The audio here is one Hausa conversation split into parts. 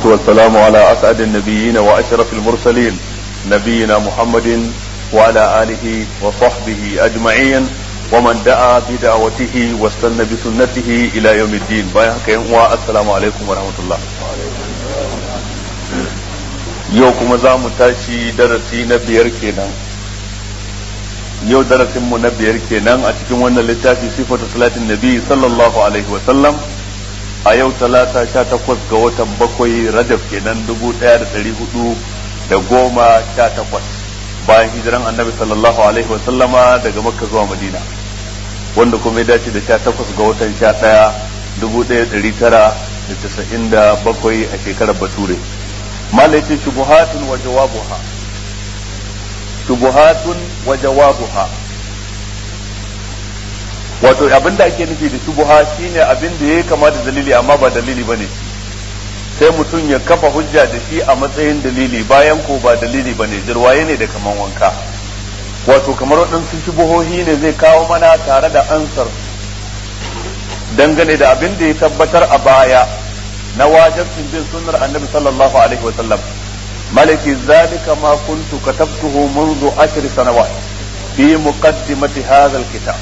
والسلام على أسعد النبيين وأشرف المرسلين نبينا محمد وعلى آله وصحبه أجمعين ومن دعا بدعوته واستنى بسنته إلى يوم الدين بايعك السلام عليكم ورحمة الله yau kuma za mu tashi darasi na biyar kenan yau darasinmu na biyar kenan a cikin wannan littafi sifatu salatin nabi sallallahu alaihi wa sallam a yau talata sha takwas ga watan bakwai rajab kenan dubu ɗaya da ɗari hudu da goma sha takwas bayan hijiran annabi sallallahu alaihi wa sallama daga makka zuwa madina wanda kuma ya dace da sha takwas ga watan sha ɗaya dubu ɗaya ɗari tara da casa'in da bakwai a shekarar bature malaiti shubuhatun wa jawabuha shubuhatun wa jawabuha wato abin da ake nufi da shubuha shine abin da ya kama da dalili amma ba dalili bane sai mutum ya kafa hujja da shi a matsayin dalili bayan ko ba dalili bane jirwaye ne da kaman wanka wato kamar waɗansu shubuhohi ne zai kawo mana tare da ansar dangane da abin da ya tabbatar a baya na wajibcin bin sunnar annabi sallallahu alaihi wasallam malaki zalika ma kuntu katabtuhu منذ عشر سنوات في مقدمة هذا الكتاب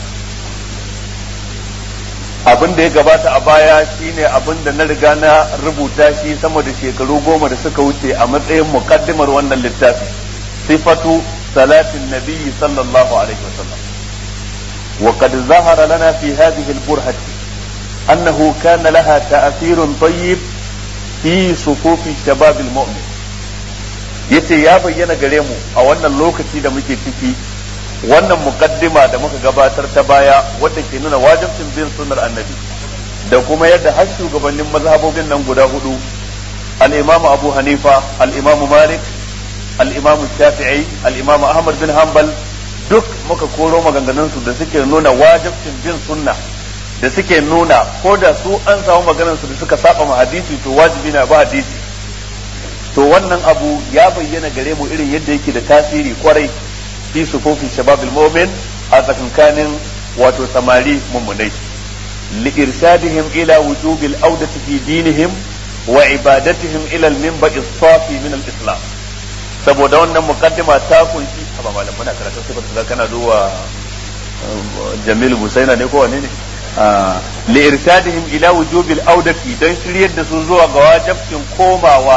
abin da ya gabata a baya shine abin da na riga na rubuta shi sama da shekaru goma da suka wuce a matsayin muqaddimar wannan littafi sifatu salatin nabiyyi sallallahu alaihi wasallam وقد ظهر لنا في هذه البرهة أنه كان لها تأثير طيب في صفوف الشباب المؤمن yace ya bayyana gare mu a wannan lokaci da muke ciki wannan mukaddima da muka gabatar ta baya wadda ke nuna wajibcin bin sunnar annabi da kuma yadda har shugabannin mazhabobin nan guda hudu al-imamu abu hanifa al-imamu malik al-imamu shafi'i al-imamu ahmad bin hanbal duk muka koro maganganun su da suke nuna wajibcin bin sunna da suke nuna ko da su an samu maganar su da suka saba ma hadisi to wajibi na ba hadisi to wannan abu ya bayyana gare mu irin yadda yake da tasiri kwarai fi sufufi shababil mu'min a tsakankanin wato samari mummunai li irshadihim ila wujubil audati fi dinihim wa ibadatihim ila al-minba'i as-safi min al-islam saboda wannan muqaddima ta kunshi ba malam muna karatu sai ba kana zuwa Jamil Musaina ne ko wane ne li irshadihim ila wujubil audati dan shiryar da su zuwa ga wajibcin komawa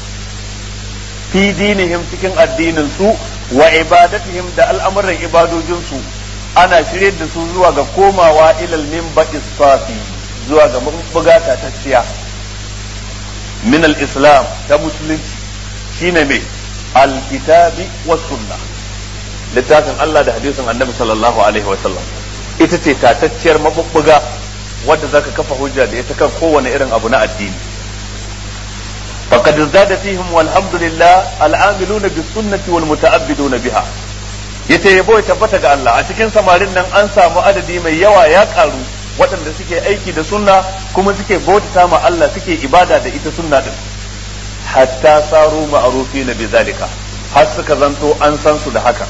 fi dinihim cikin addinin su wa ibadatihim da al'amuran ibadojin su ana shiryar da su zuwa ga komawa ilal minba safi zuwa ga bugata ta tsiya min al-islam ta musulunci shine mai al-kitabi was sunnah littafin Allah da hadisin annabi sallallahu alaihi wa sallam ita ce tatacciyar mabubbuga wadda zaka kafa hujja da ita kan kowane irin abu na addini faqad zada fihim walhamdulillah al'amiluna bis sunnati wal muta'abbiduna biha yace yabo ya tabbata ga Allah a cikin samarin nan an samu adadi mai yawa ya karu waɗanda suke aiki da sunna kuma suke bautata ma Allah suke ibada da ita sunna din hatta saru ma'rufina bi zalika har suka zanto an san su da haka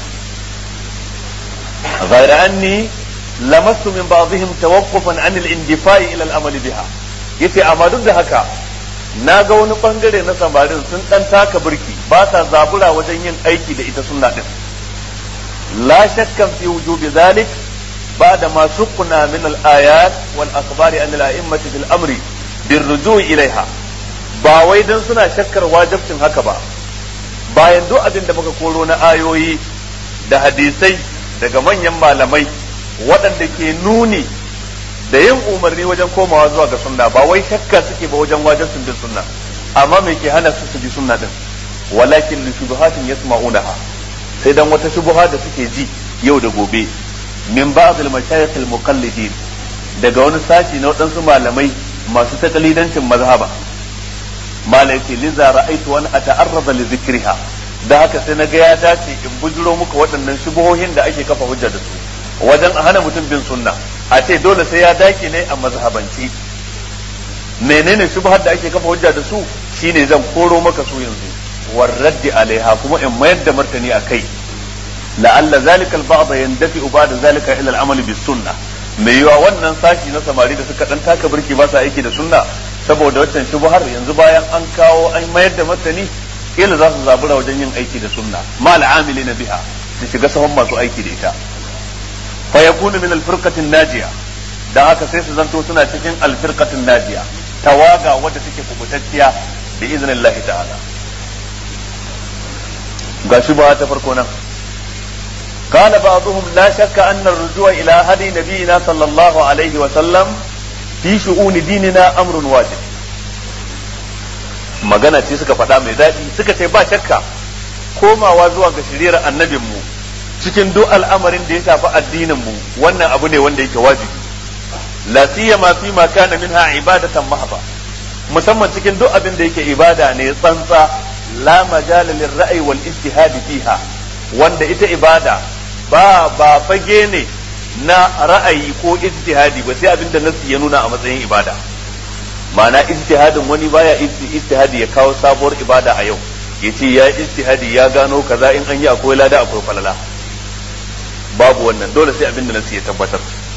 غير أني لمست من بعضهم توقفا عن الاندفاع إلى العمل بها yace amma duk da haka na ga wani bangare na samarin sun dan taka birki ba sa zabura wajen yin aiki da ita sunna din la shakkan fi wujubi zalik ba'da ma suqna min al-ayat wal akhbari an al-a'immati fil amri bir ruju' ilaiha ba wai dan suna shakkar wajibcin haka ba bayan duk abin da muka koro na ayoyi da hadisai daga manyan malamai waɗanda ke nuni da yin umarni wajen komawa zuwa ga sunna ba wai shakka suke ba wajen wajen sun bin sunna amma me ke hana su su bi sunna din walakin li shubuhatin yasma'unaha sai dan wata shubuha da suke ji yau da gobe min ba'd al mashayikh al muqallidin daga wani sashi na waɗansu malamai masu takalidancin mazhaba malai ce liza ra'aitu wani ata'arrada li zikriha da haka sai na ga ya dace in bujiro muku waɗannan shubuhohin da ake kafa hujja da su wajen a hana mutum bin sunna a ce dole sai ya daki ne a mazhabanci menene shubuhar da ake kafa hujja da su shine zan koro maka su yanzu warraddi alaiha kuma in mayar da martani a kai la'alla zalika al-ba'd yandafi ba'da zalika ila al-amal bis sunnah mai yiwa wannan sashi na samari da suka dan taka birki ba sa aiki da sunna saboda waccan shubuhar yanzu bayan an kawo an mayar da martani kila za su zabura wajen yin aiki da sunna mal amili na biha su shiga sahun masu aiki da ita fa yakunu min al-firqatin najiya dan haka sai su zanto suna cikin al-firqatin najiya tawaga wadda take kubutacciya bi iznillahi ta'ala gashi ba ta farko nan قال بعضهم لا شك أن الرجوع إلى هدي نبينا صلى الله عليه وسلم في شؤون ديننا أمر واجب magana ce suka faɗa mai daɗi suka ce ba shakka komawa zuwa ga shiriyar annabinmu cikin duk al'amarin da ya shafi addininmu wannan abu ne wanda yake wajibi la siyama fi ma kana minha ibadatan mahba musamman cikin duk abin da yake ibada ne tsantsa la majala lirra'i wal ijtihad fiha wanda ita ibada ba ba fage ne na ra'ayi ko ijtihadi ba sai abinda nasu ya nuna a matsayin ibada ma'ana ijtihadin wani baya ijtihadi ya kawo sabuwar ibada a yau yace ya ijtihadi ya gano kaza in an yi akwai lada akwai falala babu wannan dole sai abinda nasu ya tabbatar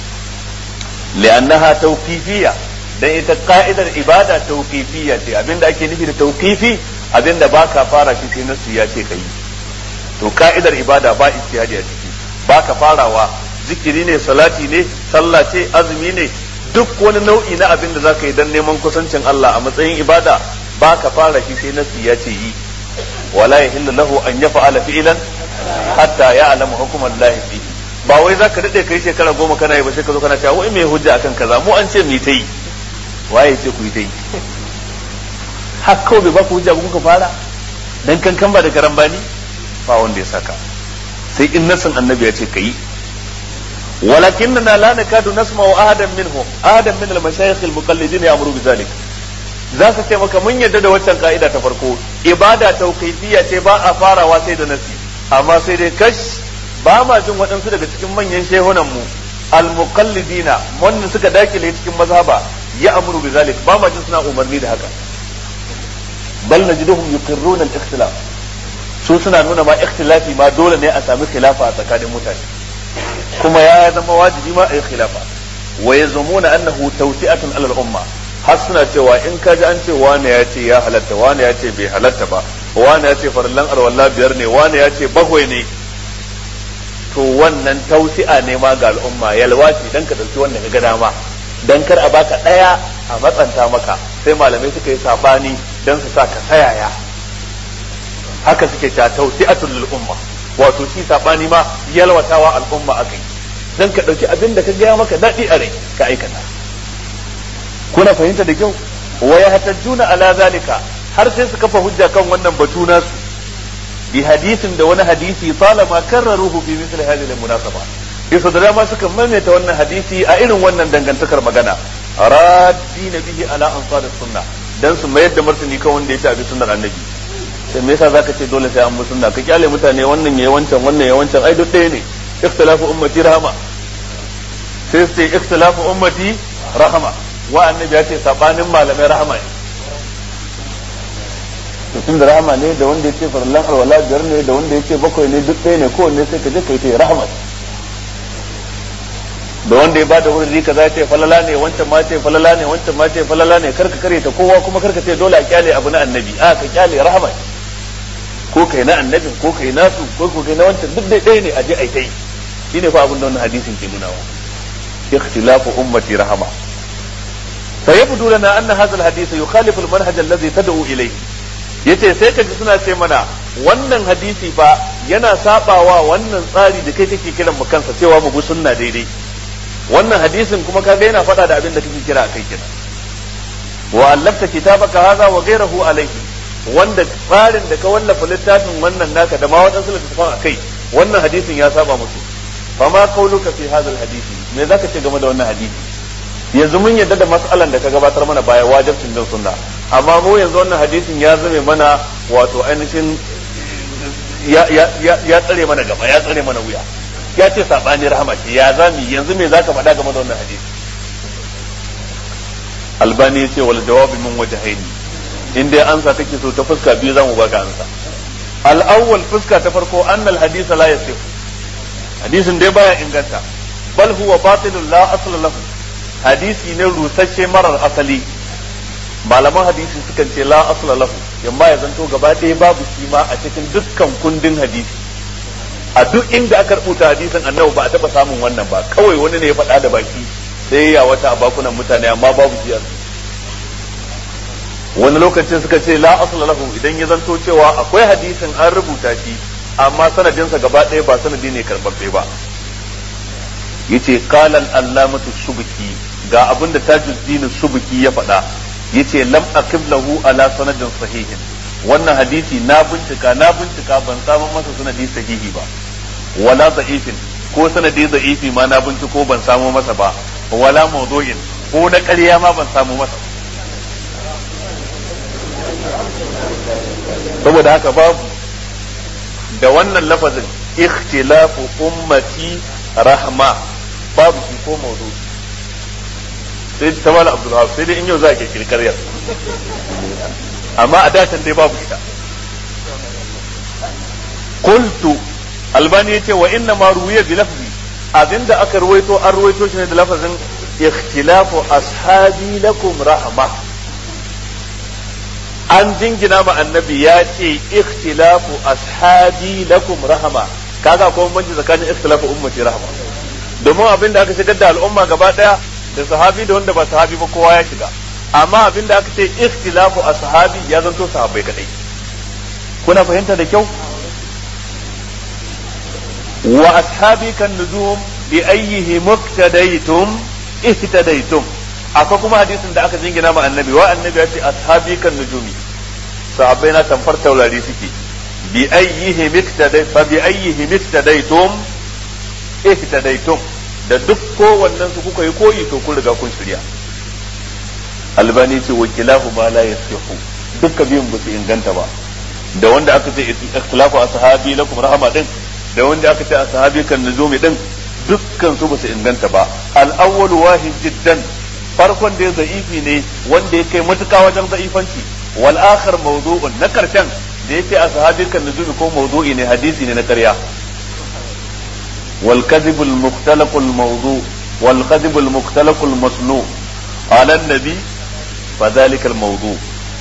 li'annaha tawqifiyya dan ita ka'idar ibada tawqifiyya ce abinda ake nufi da tawqifi abinda baka fara shi sai nasu ya ce kai to ka'idar ibada ba ijtihadi a ciki ba ka farawa zikiri ne salati ne sallah ce azumi ne duk wani nau'i na abin da zaka yi dan neman kusancin Allah a matsayin ibada ba ka fara shi sai nasi ya ce yi wala yahillu lahu an yaf'ala fi'lan hatta ya'lamu hukman Allah fi ba wai zaka dade kai shekara goma kana yi ba sai ka zo kana cewa wai me hujja akan kaza mu an ce mu ta yi waye ce ku yi ta yi har kawai bai ba ku hujja kuka fara dan kankan ba da karambani ba wanda ya saka sai in nasin annabi ya ce kai ولكننا لا نكاد نسمع أحدا منهم أحدا من المشايخ المقلدين يأمر بذلك za su ce maka mun yadda da waccan ka'ida ta farko ibada tauqifiyya ce ba a farawa sai da nasi amma sai dai kash ba ma jin waɗansu daga cikin manyan shehunan mu al-muqallidina wannan suka dakile cikin mazhaba ya amuru bi zalik ba ma jin suna umarni da haka bal najiduhum yuqirruna al-ikhtilaf su suna nuna ma ikhtilafi ma dole ne a sami khilafa a tsakanin mutane kuma ya zama wajibi ma a yi khilafa wa yazumuna annahu tawsi'atun alal umma har suna cewa in ka ji an ce wane ya ce ya halatta wane ya ce bai halatta ba wane ya ce farallan arwalla biyar ne wane ya ce bakwai ne to wannan tausi'a ne ma ga al'umma yalwa ce dan ka dauki wannan ga dama dan kar a baka daya a matsanta maka sai malamai suka yi sabani dan su sa ka sayaya haka suke ta tausi'atul lil umma wato shi sabani ma yalwatawa al'umma akai dan ka dauki abin da ka gaya maka dadi a rai ka aikata kuna fahimta da kyau wa yahtajuna ala zalika har sai su kafa hujja kan wannan batu nasu bi hadisin da wani hadisi talama karraruhu fi misli hadhihi al-munasaba yasa da dama suka maimaita wannan hadisi a irin wannan dangantakar magana raddi bihi ala ansar sunna dan su mayar da martani kan wanda ya tabi sunnar annabi sai me yasa zaka ce dole sai an bi sunna ka kyale mutane wannan yayi wancan wannan yayi wancan ai duk ɗaya ne ikhtilafu ummati rahama sai su ce ikhtilafu ummati rahama wa annabi ya ce sabanin malamai rahama ne tun da rahama ne da wanda ya ce farallan alwala biyar ne da wanda ya ce bakwai ne duk ɗaya ne kowanne sai ka je ka yi ta rahama da wanda ya bada wurin kaza ya ce falala ne wancan ma ce falala ne wancan ma ce falala ne karka kare ta kowa kuma karka ce dole a kyale abu na annabi a ka kyale rahama ko kai na annabin ko kai nasu ko ko kai na wancan duk dai ɗaya ne a je a yi ta yi shine fa abin da wannan hadisin ke nunawa ikhtilafu ummati rahama فيبدو لنا أن هذا الحديث يخالف المنهج الذي تدعو إليه yace sai ka ji suna ce mana wannan hadisi fa yana sabawa wannan tsari da kai kake kiran mu kansa cewa mu bi sunna daidai wannan hadisin kuma kaga yana faɗa da abin da kake kira akai kira wa allafta kitabaka hadha wa ghayrahu alayhi wanda tsarin da ka wallafa littafin wannan naka da ma wadansu littafan akai wannan hadisin ya saba musu fama qauluka fi hadha alhadisi me zaka ce game da wannan hadisi yanzu mun yadda da mas'alan da ka gabatar mana baya wajibcin bin sunna amma mu yanzu wannan hadisin ya zame mana wato ainihin ya ya ya tsare mana gaba ya tsare mana wuya ya ce sabani rahama ce ya zami yanzu me zaka faɗa game da wannan hadisi albani ya ce wal jawabi min wajhaini in dai ansa kake so ta fuska biyu zamu baka ansa al awwal fuska ta farko annal hadith la yasih hadisin dai baya inganta bal huwa batilun la asla lahu hadisi ne rusasshe marar asali malaman hadisi sukan ce la asla lahu yamma ya zanto gaba ɗaya babu shi ma a cikin dukkan kundin hadisi a duk inda aka rubuta hadisin annabi ba a taba samun wannan ba kawai wani ne ya faɗa da baki sai ya wata a bakunan mutane amma babu shi wani lokacin suka ce la asla lahu idan ya zanto cewa akwai hadisin an rubuta shi amma sanadinsa gaba ɗaya ba sanadi ne karɓaɓɓe ba yace qala al-allamatu subki ga abin da tajuddin subki ya faɗa yace lam aqib lahu ala sanadin sahihin wannan hadisi na bincika na bincika ban samu masa sanadi sahihi ba wala da'ifin ko sanadi da'ifi ma na binciko ban samu masa ba wala mawdu'in ko na ƙarya ma ban samu masa saboda haka babu da wannan lafazin ikhtilafu ummati rahma babu shi ko mawdu sai ta mala abdul sai dai in yau za a kirkiri karyar amma a datan dai babu ita qultu albani yace wa inna ma ruwiya bi lafzi abinda aka ruwaito an ruwaito shi ne da lafazin ikhtilafu ashabi lakum rahma an jingina ma annabi ya ce ikhtilafu ashabi lakum rahama kaga ko banci tsakanin ikhtilafu ummati rahama domin abin da aka shigar da al'umma gaba daya da sahabi da wanda ba sahabi ba kowa ya shiga amma abin da aka ce ikhtilafu ashabi ya zanto sahabbai kadai kuna fahimta da kyau wa ashabi kan nujum bi ayyihi muqtadaytum ihtadaytum akwai kuma hadisin da aka jingina ma annabi wa annabi ya ce ashabi kan nujumi sahabbai na tamfar taurari suke bi ayyihi miktadai fa bi ayyihi miktadaitum ihtadaitum da duk kowannen su kuka yi koyi to kun riga kun shirya albani ce wakilahu ma la yasihu dukka biyun ba su inganta ba da wanda aka ce ikhtilafu ashabi lakum rahama din da wanda aka ce ashabi kan nujumi din dukkan su ba su inganta ba al-awwal wahid jiddan farkon da za'ifi ne wanda ya kai matuka wajen za'ifanci wal akhar mawdu'un na karshen da yace a sahabin kan nuzumi ko mawdu'i ne hadisi ne na ƙarya wal kadhib al mukhtalaq al mawdu' wal kadhib al mukhtalaq al masnu' ala an-nabi fa dhalika al mawdu'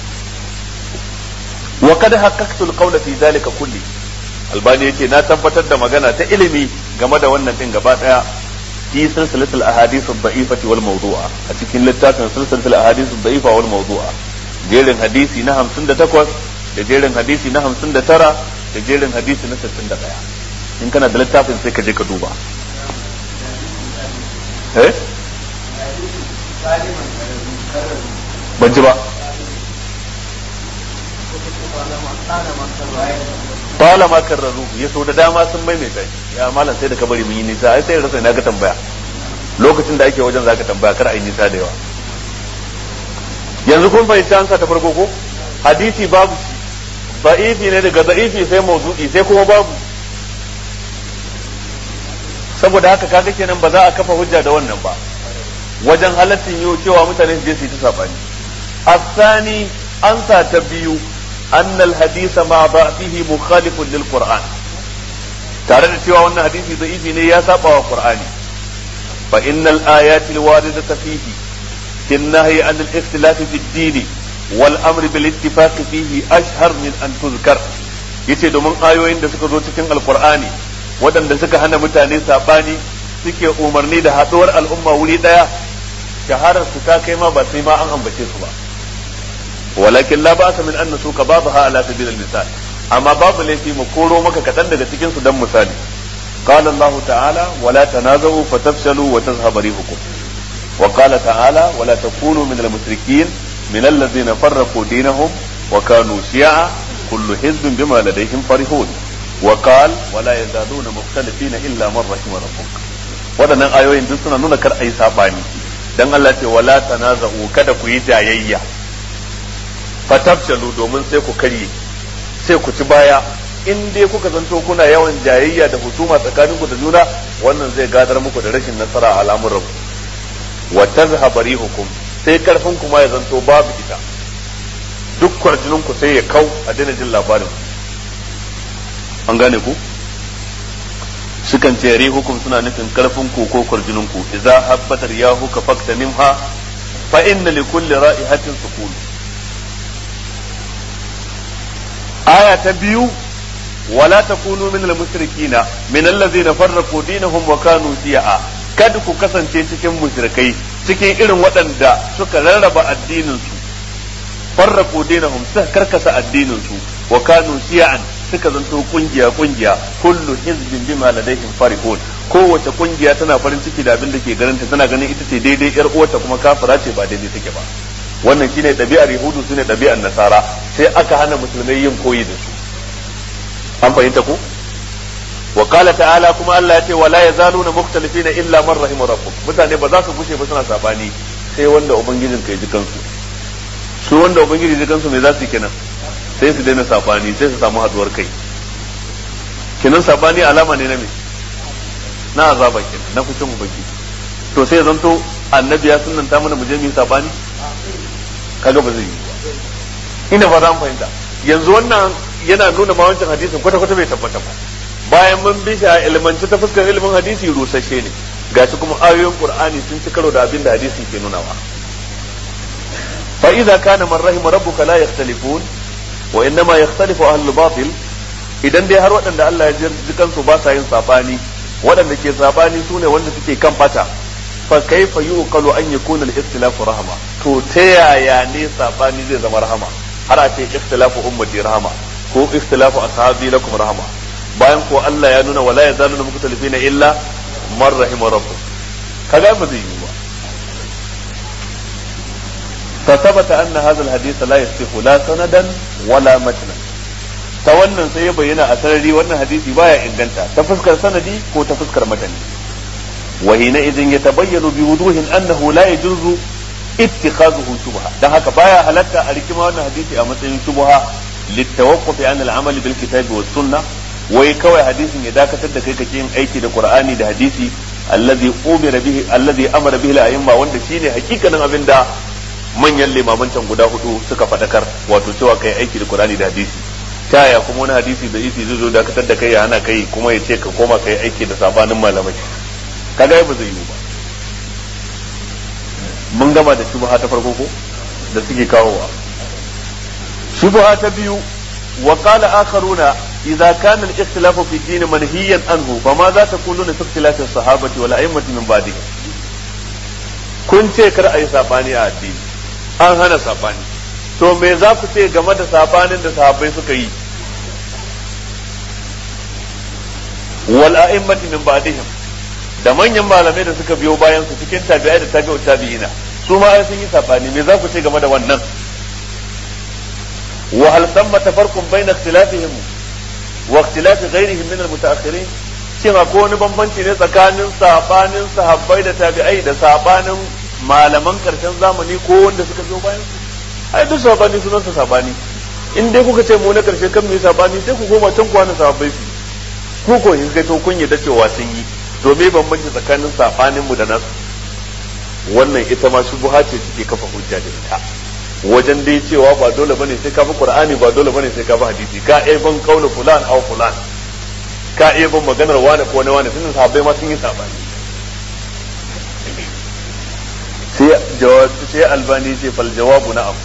wa qad haqqaqtu al qawla fi dhalika kulli albani yace na tabbatar da magana ta ilimi game da wannan din gaba daya في سلسلة الأحاديث الضعيفة والموضوعة أتكين لتاكن سلسلة الأحاديث الضعيفة والموضوعة جيرن حديثي نهم سند تكوز جيرن حديثي نهم سند ترى جيرن حديثي نسل سند قيا إن كان دلتاكن سيكا جيكا دوبا إيه بنجبا طالما كرروه يسود داما sun maimaita ya malam sai da ka bari mun yi nisa ai sai rasa ina ga tambaya lokacin da ake wajen zaka tambaya kar a yi nisa da yawa yanzu kun fahimci an sa ta farko ko hadisi babu shi da'ifi ne daga da'ifi sai mawdu'i sai kuma babu saboda haka kaga kenan ba za a kafa hujja da wannan ba wajen halattin yau cewa mutane su je su yi ta sabani asani an sa ta biyu أن الحديث مع ضعفه مخالف للقرآن tare da cewa wannan hadisi da'ifi ne ya saba wa Qur'ani fa innal ayati alwaridata fihi fi an-nahyi an al-ikhtilaf fi ad-din wal amr bil ittifaq fihi ashhar min an tuzkar yace domin ayoyin da suka zo cikin alqur'ani waɗanda suka hana mutane sabani suke umarni da haɗuwar al'umma wuri ɗaya shaharar su ta kai ma ba sai ma an ambace su ba ولكن لا بأس من أن نسوق بعضها على سبيل المثال أما باب التي مكورو مكة كتن daga cikin su dan misali قال الله تعالى ولا تنازعوا فتفشلوا وتذهب ريحكم وقال تعالى ولا تكونوا من المشركين من الذين فرقوا دينهم وكانوا شيعا كل حزب بما لديهم فرحون وقال ولا يزالون مختلفين إلا من رحم ربك waɗannan ayoyin duk suna nuna kar a yi saɓani dan Allah ce wala tanaza'u kada ku yi jayayya fatafshalu domin sai ku karye sai ku ci baya in dai kuka zanto kuna yawan jayayya da husuma tsakanin ku da juna wannan zai gadar muku da rashin nasara a al'amuran wa tazhaba rihukum sai karfin ku ma ya zanto babu ita duk kwarjinin ku sai ya kau a daina jin labarin an gane ku sukan ce rihukum suna nufin karfin ku ko kwarjinin ku idza habbatar yahu ka fakta minha fa inna li kulli ra'ihatin sukun aya ta biyu wala takunu min al-mushrikina min allazina farraqu dinahum wa kanu shi'a kada ku kasance cikin mushrikai cikin irin waɗanda suka rarraba addinin su farraqu dinahum suka karkasa addinin su wa kanu shi'an suka zanto kungiya kungiya kullu hizbin bima ladaihim farihun kowace kungiya tana farin ciki da abin da ke ganin ta tana ganin ita ce daidai yar uwarta kuma kafira ce ba daidai take ba wannan shine ɗabi'ar yahudu shine ɗabi'ar nasara sai aka hana musulmai yin koyi da su an fahimta ko wa qala ta'ala kuma Allah ya ce wala yazaluna mukhtalifina illa man rahima rabbuk mutane ba za su gushe ba suna sabani sai wanda ubangijin kai ji kansu su wanda ubangiji ji kansu me za su yi kenan sai su daina sabani sai su samu haduwar kai kenan sabani alama ne na me na azaba kenan na fushin ubangiji to sai zanto annabi ya sunnanta mana mu je mu yi sabani kaga ba zai yi ba ina ba za mu fahimta yanzu wannan yana nuna ma wancan hadisin kwata kwata bai tabbata ba bayan mun bi shi a ilmanci ta fuskar ilimin hadisi rusasshe ne gashi kuma ayoyin qur'ani sun ci karo da abin da hadisi ke nunawa fa idza kana man rahima rabbuka la yakhtalifun wa innama yakhtalifu ahlul batil idan dai har waɗanda Allah ya ji kansu ba sa yin sabani waɗanda ke sabani sune wanda suke kan fata fa kaifa yuqalu an yakuna al-ikhtilafu rahma to ta yaya ne sabani zai zama rahama har a ce ikhtilafu ummati rahama ko ikhtilafu ashabi lakum rahama bayan ko Allah ya nuna wala yazaluna mukhtalifina illa man rahima rabbuk kaga ba zai yi ba فثبت أن هذا الحديث لا يصح لا سندا ولا متنا ta wannan sai ya bayyana a sarari wannan hadisi baya inganta ta fuskar sanadi ko ta fuskar matani wa hina idin yatabayyanu bi wuduhin annahu la yajuzu ittikhazuhu shubha dan haka baya halatta a rikima wannan hadisi a matsayin shubha litawaqquf an al-amal bil kitabi was sunnah wai kawai hadisin ya dakatar da kai kake yin aiki da qur'ani da hadisi allazi umira bihi allazi amara bihi al-a'imma wanda shine hakikanin abinda manyan limaman can guda hudu suka fadakar wato cewa kai aiki da qur'ani da hadisi ta yaya kuma wani hadisi da isi zai zo dakatar da kai ya hana kai kuma ya ce ka koma kai aiki da sabanin malamai kaga ba zai yi ba mun gama da shubha ta farko ko da suke kawowa shubha ta biyu wa qala akharuna idza kana al-ikhtilafu fi din manhiyan anhu fama za ta kuluna fi ikhtilafi as-sahabati wal a'immati min ba'di kun ce kar a yi sabani a addini an hana sabani to me za ku ce game da sabanin da sahabbai suka yi wal a'immati min ba'dihim da manyan malamai da suka biyo bayan su cikin tabi'ai da tabi'u tabi'ina su ma sun yi sabani me za ku ce game da wannan wa hal thamma tafarqun bayna ikhtilafihim wa ikhtilafi ghayrihim min al-mutaakhirin shin akwai wani bambanci ne tsakanin sabanin sahabbai da tabi'ai da sabanin malaman karshen zamani ko wanda suka biyo bayan su ai duk sabani sunan sa sabani in dai kuka ce mu na karshe kan mu sabani sai ku koma can kwana sahabbai su ku ko in kai to kun yadda cewa sun yi to me bambanci tsakanin sabanin mu da nasu wannan ita ma shubha ce take kafa hujja da ita wajen dai cewa ba dole bane sai ka bi qur'ani ba dole bane sai ka bi hadisi ka ai ban kaula fulan aw fulan ka iya ban maganar wani ko wani tun sahabbai ma sun yi sabani sai jawabi sai albani ce fal jawabu na'am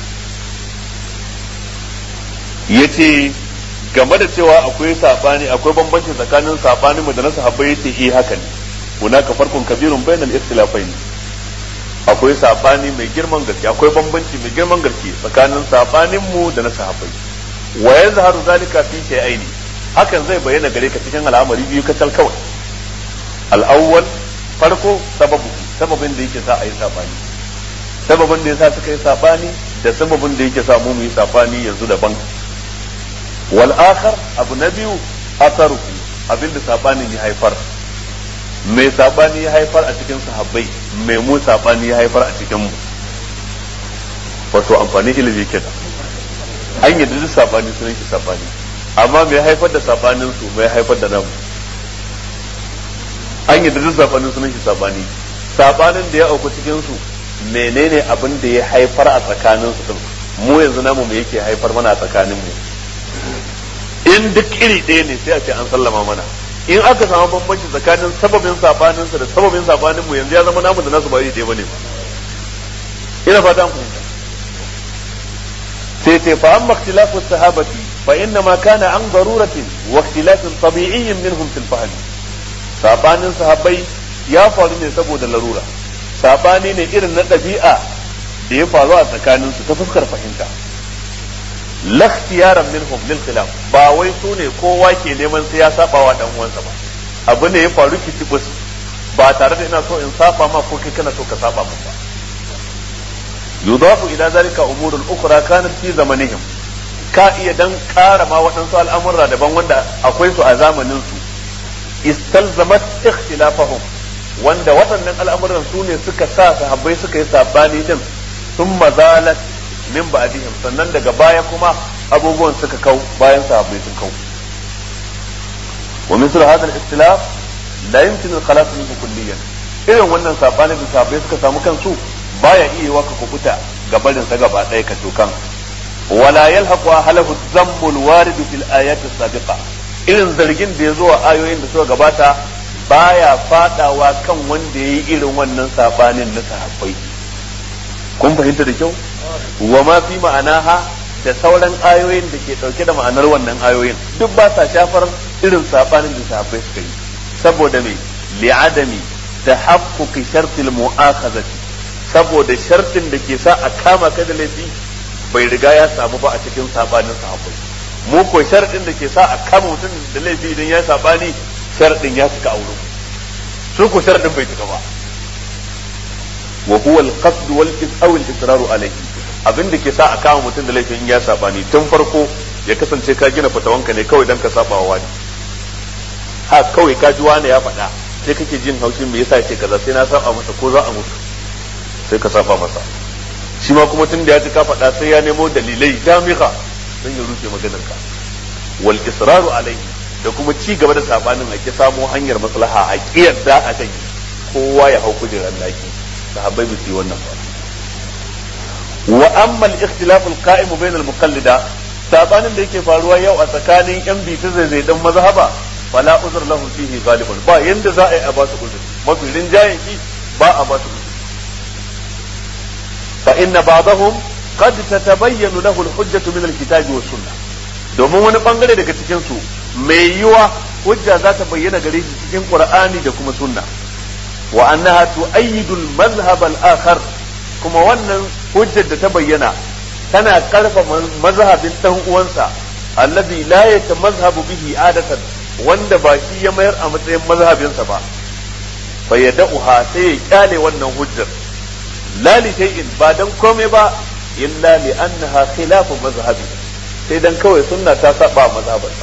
yace game da cewa akwai sabani akwai bambanci tsakanin sabanin mu da na sahabbai yace eh haka ne hunaka farkun kabirun bainal ikhtilafain akwai sabani mai girman gaske akwai bambanci mai girman gaske tsakanin sabanin mu da na sahabbai wa yazharu zalika fi shay'aini hakan zai bayyana gare ka cikin al'amari biyu kacal kawai al'awwal farko sababu sababin da yake sa a yi sabani sababin da yasa suka yi sabani da sababin da yake sa mu mu yi sabani yanzu daban wal akhar abu na biyu asaruhu abin da sabanin ya haifar mai sabani ya haifar a cikin sahabbai mai mu sabani ya haifar a cikin mu wato amfani ilimi kenan an yi duk sabani sunan shi sabani amma mai haifar da sabanin su mai haifar da namu an yi duk sabanin sunan shi sabani sabanin da ya auku cikin su menene abin da ya haifar a tsakanin su mu yanzu namu me yake haifar mana a tsakanin mu in duk iri ɗaya ne sai a ce an sallama mana in aka samu bambanci tsakanin sababin sabanin sa da sababin sabanin mu yanzu ya zama namu da nasu ba iri ɗaya bane ba ina fata an fahimta sai ce fa amma ikhtilafu sahabati fa inna ma kana an daruratin wa ikhtilafin tabi'iyyin minhum fil fahm sabanin sahabbai ya faru ne saboda larura sabani ne irin na ɗabi'a da ya faru a tsakanin su ta fuskar fahimta la ikhtiyaran minhum lil khilaf ba wai su ne kowa ke neman sai ya saba wa dan uwansa ba abu ne ya faru kitibus ba tare da ina so in saba ma ko kai kana so ka saba min ba yudafu ila zalika umurul ukhra kanat fi zamanihim ka iya dan ƙara ma waɗansu al'amurra daban wanda akwai su a zamanin su istalzamat ikhtilafahum wanda waɗannan al'amuran su ne suka sa sahabbai suka yi sabani din sun mazalat min ba'dihim sannan daga baya kuma abubuwan suka kau bayan sahabbai sun kau wa misal hadha al-ikhtilaf la yumkin al-khalas minhu kulliyan irin wannan sabani da sahabbai suka samu kansu baya iya waka kubuta gabarin sa gaba ɗaya ka tokan wala yalhaqu halahu dhammul warid fil ayati sabiqa irin zargin da ya zo a ayoyin da suka gabata baya fadawa kan wanda yayi irin wannan sabanin na sahabbai kun fahimta da kyau wa ma fi ma'anaha da sauran ayoyin da ke dauke da ma'anar wannan ayoyin duk ba sa shafar irin sabanin da sahabbai suka yi saboda me li'adami tahaqquqi shartil mu'akhazati saboda shartin da ke sa a kama ka da laifi bai riga ya samu ba a cikin sabanin sahabbai mu ko sharadin da ke sa a kama mutum da laifi idan ya sabani sharadin ya cika aure su ko sharadin bai cika ba wa huwa al-qasd wal aw al-israr alayhi abin da ke sa a kama mutum da laifin ya sabani tun farko ya kasance ka gina fatawanka ne kawai dan ka saba wa wani ha kawai ka ji wani ya faɗa sai kake jin haushin me yasa ya ce kaza sai na saba masa ko za a mutu sai ka saba masa shi ma kuma tun da ya ji ka faɗa sai ya nemo dalilai damika don ya rufe maganar ka wal israru alaihi da kuma ci gaba da sabanin a ki samo hanyar maslaha a kiyarda a kai kowa ya hau kujerar laki sahabbai ba su yi wannan ba wa amma al-ikhtilaf al-qa'im bain al-muqallida sabanin da yake faruwa yau a tsakanin yan bita zai dan mazhaba fala uzur lahu fihi galiban ba yanda za a yi a ba su uzuri mafi rinjayen shi ba a ba su uzuri fa inna ba'dahum qad tatabayyanu lahu al-hujjatu min al-kitab wa sunnah domin wani bangare daga cikin su mai yiwa hujja za ta bayyana gare shi cikin qur'ani da kuma sunna wa annaha tu'ayyidu al-madhhab al-akhar kuma wannan hujjar da ta bayyana tana karfa mazhabin dan uwansa alladhi la yatamazhabu bihi adatan wanda ba shi ya mayar a matsayin mazhabinsa ba fa yad'uha sai ya kyale wannan hujjar la li shay'in ba dan komai ba illa li annaha khilafu mazhabi sai dan kawai sunna ta saba mazhabarsa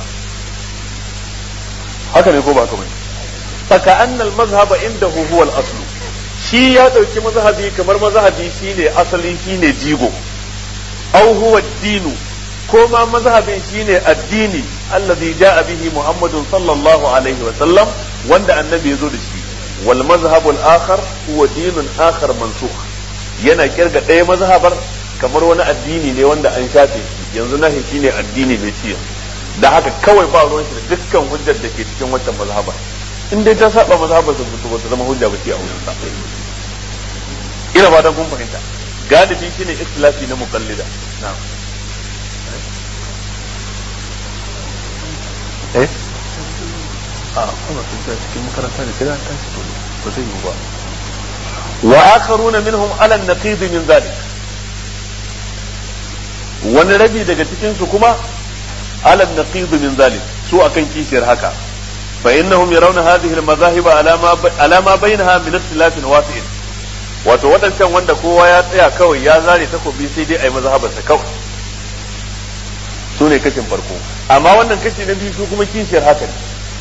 haka ne ko ba haka bane faka anna al mazhaba indahu huwa al aslu shi ya dauki mazhabi kamar mazhabi shine asali shine jigo aw huwa dinu ko ma mazhabin shine addini alladhi jaa bihi muhammadun sallallahu alaihi wa sallam wanda annabi ya zo da shi wal mazhabu al akhar huwa dinun akhar mansukh yana kirga ɗaya mazhabar kamar wani addini ne wanda an shafe shi yanzu nahi shine addini mai ciyo da haka kawai ba ruwan shi da dukkan hujjar da ke cikin wancan mazhabar in dai ta saba mazhabar da ba ta zama hujja ba ce a wurin sa ina ba dan kun fahimta galibi shine ikhtilafi na muqallida na'am eh a kuma sun cikin makaranta ne sai an tashi ba zai yi ba وآخرون منهم على النقيض من ذلك wani rabi daga cikin su kuma ala naqid min zalik su akan kishiyar haka fa innahum yarawna hadhihi al-madahib ala ma ala ma bainaha min ikhtilafin wasi'in wato wadancan wanda kowa ya tsaya kawai ya zare takobi sai dai ai mazhabar sa kawai su ne kashin farko amma wannan kashi na biyu su kuma kishiyar haka ne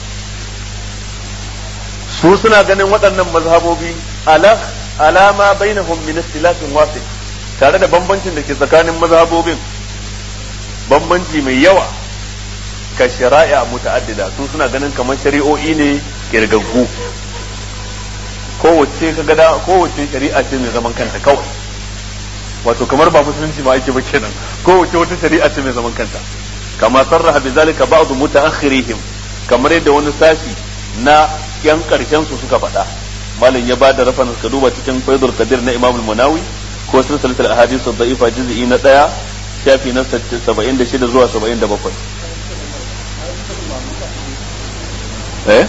su suna ganin waɗannan mazhabobi ala alama bainahum min ikhtilafin wasi tare da bambancin da ke tsakanin mazhabobin bambanci mai yawa ka shari'a muta'addida su suna ganin kamar shari'o'i ne kirgaggu kowace ka gada kowace shari'a ce mai zaman kanta kawai wato kamar ba musulunci ma ake ba kenan kowace wata shari'a ce mai zaman kanta kama sarraha bi zalika ba'd mutaakhirihim kamar yadda wani sashi na yan karshen su suka faɗa malam ya bada rafan ka duba cikin faidul kadir na imamul munawi ko silsilatul ahadith ad-da'ifa juz'i na daya shafi na 76 zuwa 77 eh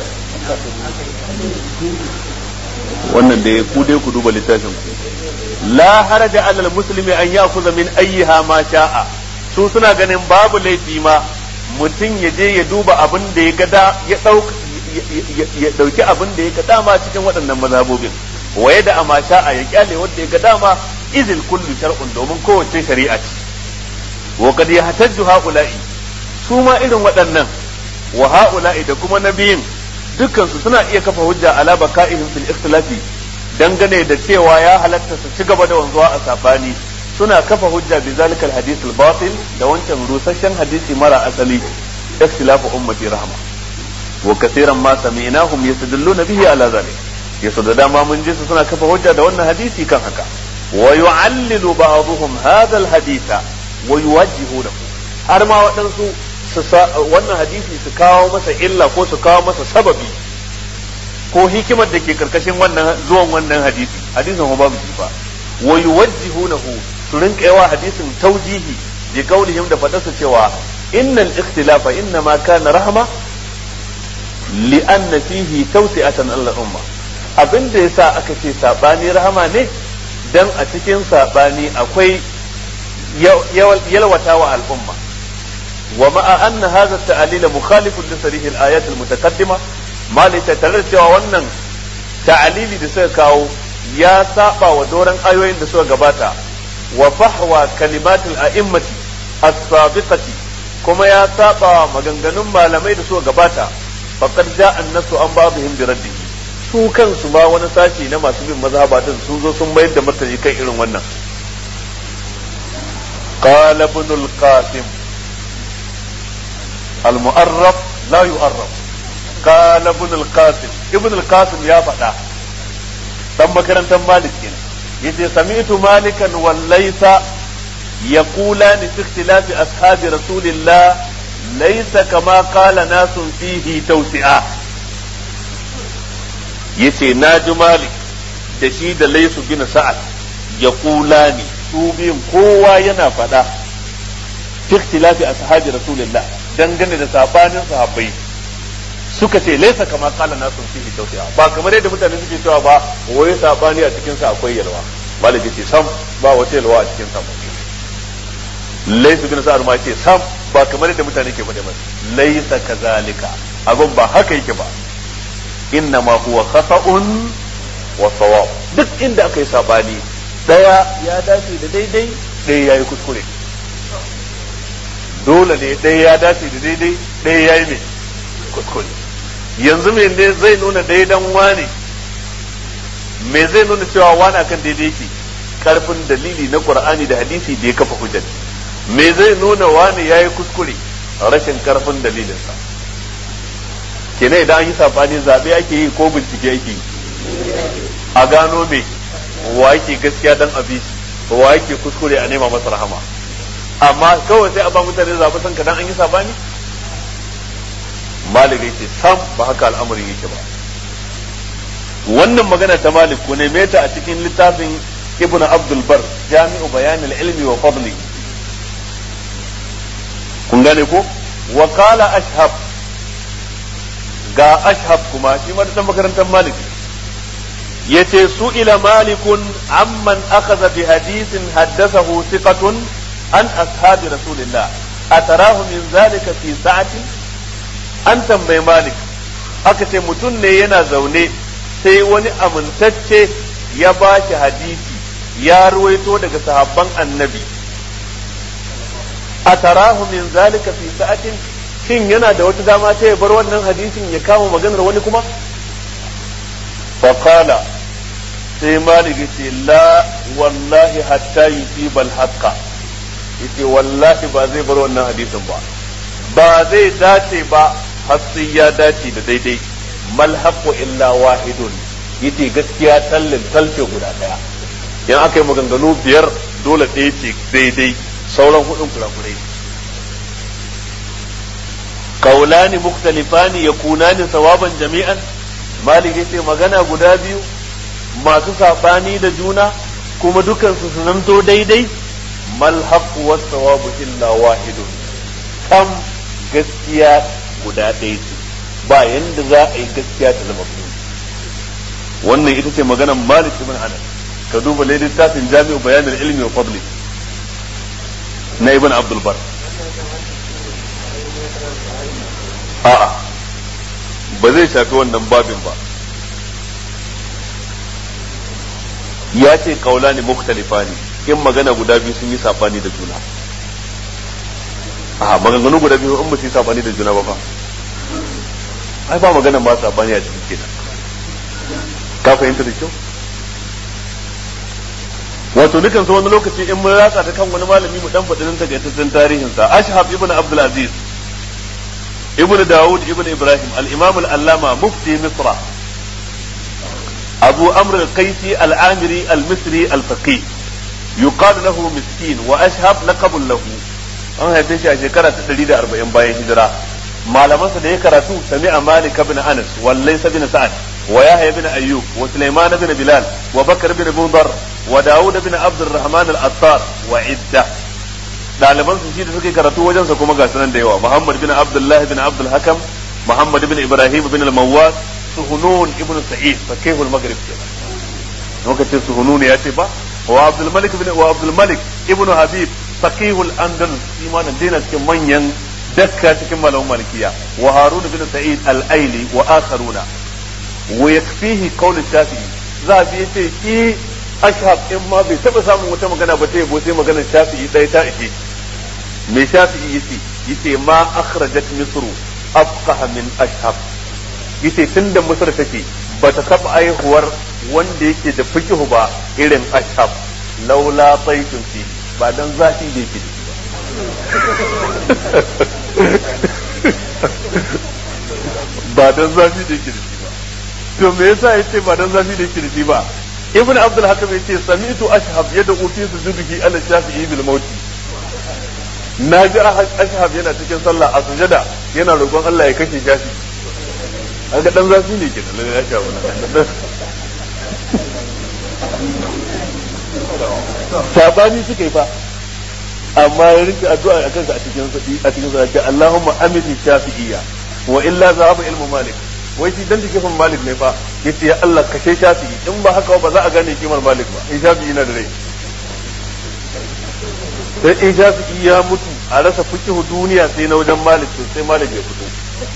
wannan da ku dai ku duba littafin ku la haraja alal muslimi an ya'khudha min ayyiha ma sha'a su suna ganin babu laifi ma mutum ya je ya duba abin da ya gada ya dauka ya dauki abin da ya ga dama cikin waɗannan mazhabobin waye da ama sha'a ya kyale wanda ya ga dama izil kullu shar'un domin kowace shari'a ce wa qad yahtajju haula'i su ma irin waɗannan wa haula'i da kuma nabiyin dukkan su suna iya kafa hujja ala baka'ihim fil ikhtilafi dangane da cewa ya halatta su ci gaba da wanzuwa a sabani suna kafa hujja bi zalikal hadith al batil da wancan rusasshen hadisi mara asali ikhtilafu ummati rahma wa kaseeran ma sami'nahum yastadilluna bihi ala zalik yaso da dama mun ji su suna kafa hujja da wannan hadisi kan haka wa yu'allilu ba'dhum hadha al haditha wa yuwajjihunahu har ma waɗansu wannan hadisi su kawo masa illa ko su kawo masa sababi ko hikimar da ke karkashin wannan zuwan wannan hadisi hadisin ba babu ba wa yuwajjihunahu su rinka yawa hadisin taujihi bi qaulihim da fadarsa cewa innal ikhtilafa inna ma kana rahma li anna fihi tawsi'atan al umma abinda yasa aka ce sabani rahama ne dan a cikin sabani akwai yalwatawa al'umma ومع أن هذا التعليل مخالف لصريح الآيات المتقدمة ما ليس cewa wannan ta'alili da suka kawo ya saba wa doran ayoyin da suka gabata wa fahwa kalimatul a'immati as-sabiqati kuma ya saba wa maganganun malamai da suka gabata faqad ja'a an-nasu an ba'dihim bi raddihi su kansu ma wani sashi na masu bin mazhaba din sun zo sun mayar da martani kan irin wannan qala ibn al-qasim المؤرف لا يؤرف قال ابن القاسم ابن القاسم يا فدا dan makarantar malik kenan yace sami'tu malikan wal laysa yaqulan fi ikhtilafi ashabi rasulillah laysa kama qala nasun fihi tawsi'a yace naji malik da shi da laysu bin sa'ad yaqulani su biyun kowa yana fada fi ikhtilafi ashabi rasulillah dangane da sabanin sahabbai suka ce laisa kama kala nasu fihi tawsi'a ba kamar yadda mutane suke cewa ba wai sabani a cikin sa akwai yalwa maliki ce sam ba wata yalwa a cikin sa laisa bin sa'ar ma ce sam ba kamar yadda mutane ke faɗa masa laisa kazalika abin ba haka yake ba inna ma huwa khata'un wa sawab duk inda aka yi sabani daya ya dace da daidai ɗaya yayi kuskure dole ne ɗaya ya dace da daidai ɗaya ya yi mai kuskure yanzu me ne zai nuna daidan wane me zai nuna cewa wani akan daidai ke karfin dalili na qur'ani da hadisi da ya kafa hujjar me zai nuna wani ya yi kuskure rashin karfin dalilinsa kenan idan an yi sabani zaɓe ake yi ko bincike ake yi a gano me wa yake gaskiya dan abi wa yake kuskure a nema masa rahama amma kawai sai a ba mutane zaɓi san kadan an yi sabani malik yake sam ba haka al'amarin yake ba wannan magana ta malik ko ne meta a cikin littafin ibn abdul bar jami'u bayanil ilmi wa fadli kun gane ko wa qala ashhab ga ashhab kuma shi ma da makarantar malik yace su ila malikun amman akhadha bi hadithin haddathahu thiqatun an ashabi rasulillah atarahu min zalika fi sa'atin an tambayi malik aka ce mutum ne yana zaune sai wani amintacce ya ba shi hadisi ya ruwaito daga sahabban annabi atarahu min zalika fi sa'atin shin yana da wata dama ta ya bar wannan hadisin ya kama maganar wani kuma faqala sai malik ce la wallahi hatta yusiba al-haqqa yace wallahi ba zai bar wannan hadisin ba ba zai dace ba har sai ya dace da daidai mal haqqu illa wahidun yace gaskiya tallin talce guda daya yan aka yi maganganu biyar dole ɗaya ce daidai sauran hudun kurakurai kaulani mukhtalifani yakunani sawaban jami'an malik yace magana guda biyu masu sabani da juna kuma dukansu su zanto daidai mal haqq was sawabu illa wahidun kam gaskiya guda ɗaya ce ba yanda za a yi gaskiya ta zama biyu wannan ita ce maganar Malik ibn Anas ka duba littafin Jami'u Bayan ilmi wa Fadli na Ibn Abdul Bar a'a ba zai shafi wannan babin ba ya ce kaula ne mukhtalifa ne in magana guda biyu sun yi sabani da juna a maganganu guda biyu in ba su yi sabani da juna ba fa ai ba magana ba sabani a cikin kenan ka fahimta da kyau wato dukan su wani lokaci in mun ratsa ta kan wani malami mu dan faɗi nan takaitaccen tarihin sa ashhab ibn abdul aziz ibn daud ibn ibrahim al-imam al-allama mufti misra abu amr al-qaisi al-amiri al-misri al-faqih yuqalu lahu miskin wa ashhab laqabun lahu an haife shi a shekara ta 140 bayan hijira malamansa da ya karatu sami'a malik ibn anas wallai ibn sa'ad wa yahya ibn ayyub wa sulaiman ibn bilal wa bakr ibn mudar wa daud ibn abd الرحمن الأطار وعدة ɗaliban su shi da suke karatu wajensa kuma ga sunan da yawa Muhammad bin Abdullah bin Abdul Hakam Muhammad bin Ibrahim bin al-Mawwas Suhunun ibn Sa'id fakihul Maghrib kenan lokacin Suhunun ya ce ba wa Abdul Malik bin wa Abdul Malik ibn Habib fakihul Andalus imanin dina cikin manyan dakka cikin malaman malikiya wa Harun bin Sa'id al-Aili wa akharuna wa yakfihi qawl Shafi'i za bi yace ki ashab in ma bai taba samun wata magana ba ta yabo sai maganar shafi'i ɗaya ta ishe me shafi'i yace yace ma akhrajat misru afqaha min ashab yace tunda misr take ba ta taba aihuwar wanda yake da fikihu ba irin ashab laula taitun fi ba dan zafi da yake ba dan zafi da yake da shi ba to me yasa yace ba dan zafi da yake da shi ba ibn abdul hakim yace sami'tu ashhab yad'u fi sujudihi ala shafi'i bil maut na ji ashhab yana cikin sallah a sujada yana roƙon Allah ya kashe shafi ga dan zafi ne ke da ya sha wannan sabani suka yi fa amma ya rinka addu'a a kansa a cikin a cikin sa Allahumma amini shafi'iyya wa illa zahaba ilmu malik wai shi dan jikin malik ne fa yace ya Allah kashe shafi'i in ba haka ba za a gane kimar malik ba in shafi'i na da rai sai in shafi'i ya mutu a rasa fikihu duniya sai na wajen malik to sai malik ya fito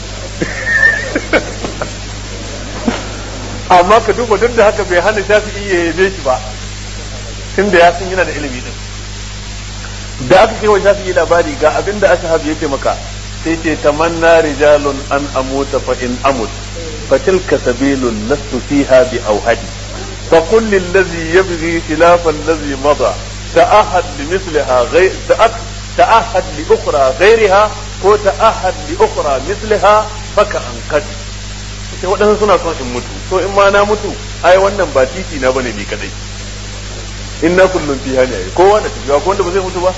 amma ka duba duk da haka bai hana shafi'i ya yabe shi ba tunda ya san yana da ilimi din da aka kai wa shafi'i labari ga abinda ashhab yake maka sai ce tamanna rijalun an amuta fa in amut فتلك سبيل لست فيها بأوهدي فقل للذي يبغي خلاف الذي مضى تأهد لمثلها غير تأهد لأخرى غيرها ko ta'ahad li ukhra mislaha faka an kad sai wadannan suna son in mutu to in ma na mutu ai wannan ba titi na bane ni kadai in na kullun fiha ne kowa da tafiya ko wanda ba zai mutu ba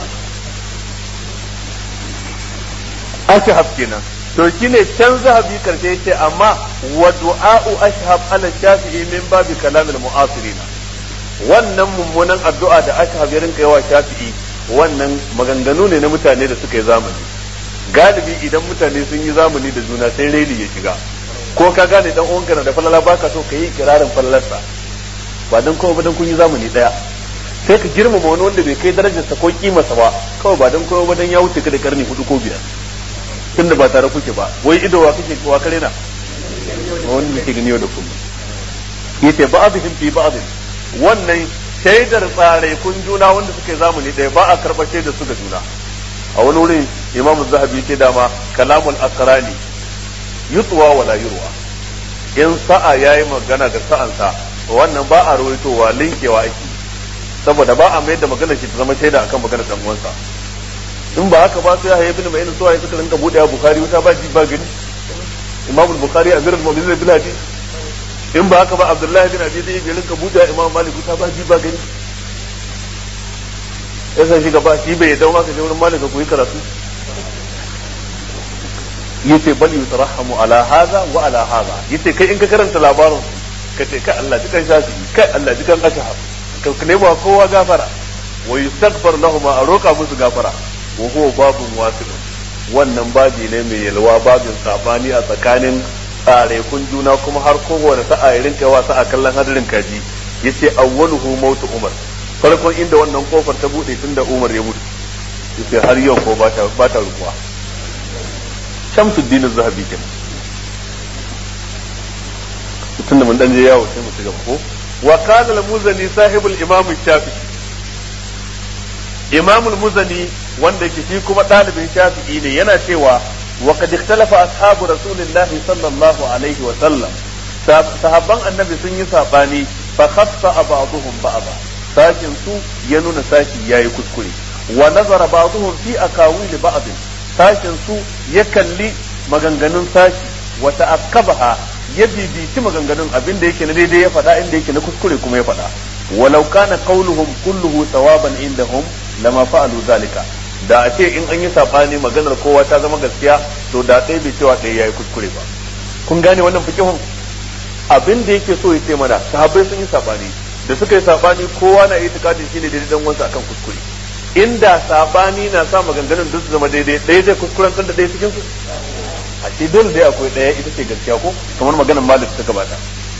ashhab kenan to shine can zahabi karshe yace amma wa du'a'u ashhab ala shafi'i min babi kalamil mu'asirina wannan mummunan addu'a da ashhab ya rinka yawa shafi'i wannan maganganu ne na mutane da suka yi zamani galibi idan mutane sun yi zamani da juna sai raini ya shiga ko ka gane dan uwanka na da falala baka so ka yi kirarin falalarsa ba dan kowa ba dan kun yi zamani daya sai ka girmama wani wanda bai kai darajarsa ko kimarsa ba kawai ba dan kowa ba dan ya wuce ka da karni hudu ko biyar tunda ba tare kuke ba wai ido wa kake wa kare na wanda yake gani yau da kullum yace ba'dhum fi ba'd wannan shaidar tsare kun juna wanda suke zamani ɗaya ba a karɓar shaidar su ga juna a wani wurin imamu zahabi ce dama kalamul asrani yutwa wala yurwa in sa'a yayi magana da sa'ansa wannan ba a rawaitowa linkewa ake saboda ba a mayar da magana shi ta zama shaida akan magana dan uwansa in ba haka ba sai ya ibn mai suwa ya suka rinka bude bukhari wuta ba ji ba gani imamu bukhari amirul mu'minin bil hadith in ba haka ba abdullahi bin abi zai rinka bude imam malik wuta ba ji ba gani ya san shi gaba shi bai dawo maka je wurin malika ku yi karatu yace bal yutarahamu ala hadha wa ala hadha yace kai in ka karanta labarin ka ce kai Allah jikan shafi kai Allah jikan ashab ka nema kowa gafara wa yustaghfar lahum a roka musu gafara wa huwa babun wasi'un wannan babi ne mai yalwa babin sabani a tsakanin tsarekun juna kuma har kowane sa'a ya rinka yawa sa'a kallon hadarin kaji yace awwaluhu mautu umar farkon inda wannan kofar ta bude tunda umar ya mutu yace har yau ko ba ta ba ta rukuwa shamsuddin az-zahabi kenan tunda mun dan je yawo sai mu ci gaba ko wa kana al-muzani sahibul imam shafi'i imam al-muzani wanda yake shi kuma dalibin shafi'i ne yana cewa wa qad ikhtalafa ashabu rasulillahi sallallahu alaihi wa sallam sahabban annabi sun yi sabani fa khassa ba'dhum ba'dha sashin su ya nuna sashi yayi kuskure wa nazara ba'dhum fi akawil ba'd sashin su ya kalli maganganun sashi wa ta'akkabaha ya bibici maganganun abin da yake na daidai ya faɗa inda yake na kuskure kuma ya faɗa walau kana qauluhum kulluhu sawaban indahum lama fa'alu zalika da a ce in an yi sabani maganar kowa ta zama gaskiya to da ɗaya bai cewa ɗaya yayi kuskure ba kun gane wannan fikihun abin da yake so ya ce mana sahabbai sun yi sabani da suka yi sabani kowa na itikadin shine daidai dan wansa akan kuskure inda sabani na sa maganganun duk su zama daidai ɗaya zai kuskuren da ɗaya cikin su a ce dole dai akwai ɗaya ita ce gaskiya ko kamar maganar malik ta gabata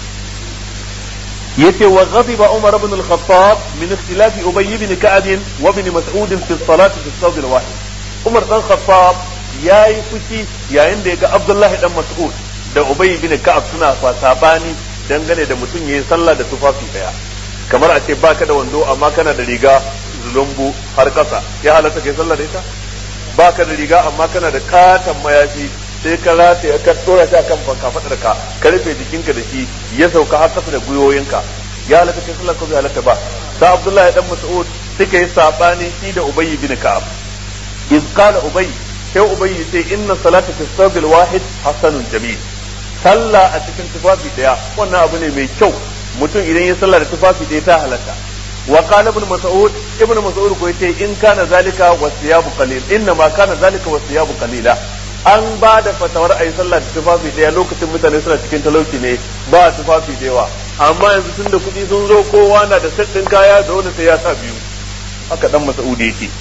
yace wa ghadiba umar ibn al-khattab min ikhtilaf ubay ibn ka'ab wa ibn mas'ud fi as-salat fi as al-wahid umar dan khattab yayi fushi yayin da ya ga abdullahi dan mas'ud da ubay ibn ka'ab suna sabani dangane da mutum yayin sallah da tufafi daya kamar a ce baka da wando amma kana da riga zulumbu har kasa ya halatta kai sallah da ita baka da riga amma kana da katon mayafi sai ka rataye ka tsora shi akan kafadar ka ka rufe jikinka da shi ya sauka har kasa da gwiwoyinka ya halatta kai sallah ko bai halatta ba sa Abdullahi dan Mas'ud suka yi sabani shi da Ubay bin Ka'ab iz qala Ubay sai Ubay sai inna salata fi sabil wahid hasanun jamil sallah a cikin tufafi daya wannan abu ne mai kyau mutum idan ya sallah da tufafi daya ta halatta wa qala ibn mas'ud ibn mas'ud ko yace in kana zalika wasiyabu qalil inna ma kana zalika wasiyabu qalila an ba da fatawar a yi sallah da tufafi daya lokacin mutane suna cikin talauci ne ba tufafi da yawa amma yanzu tun da kuɗi sun zo kowa na da saddin kaya da wani sai ya sa biyu haka dan mas'udi yake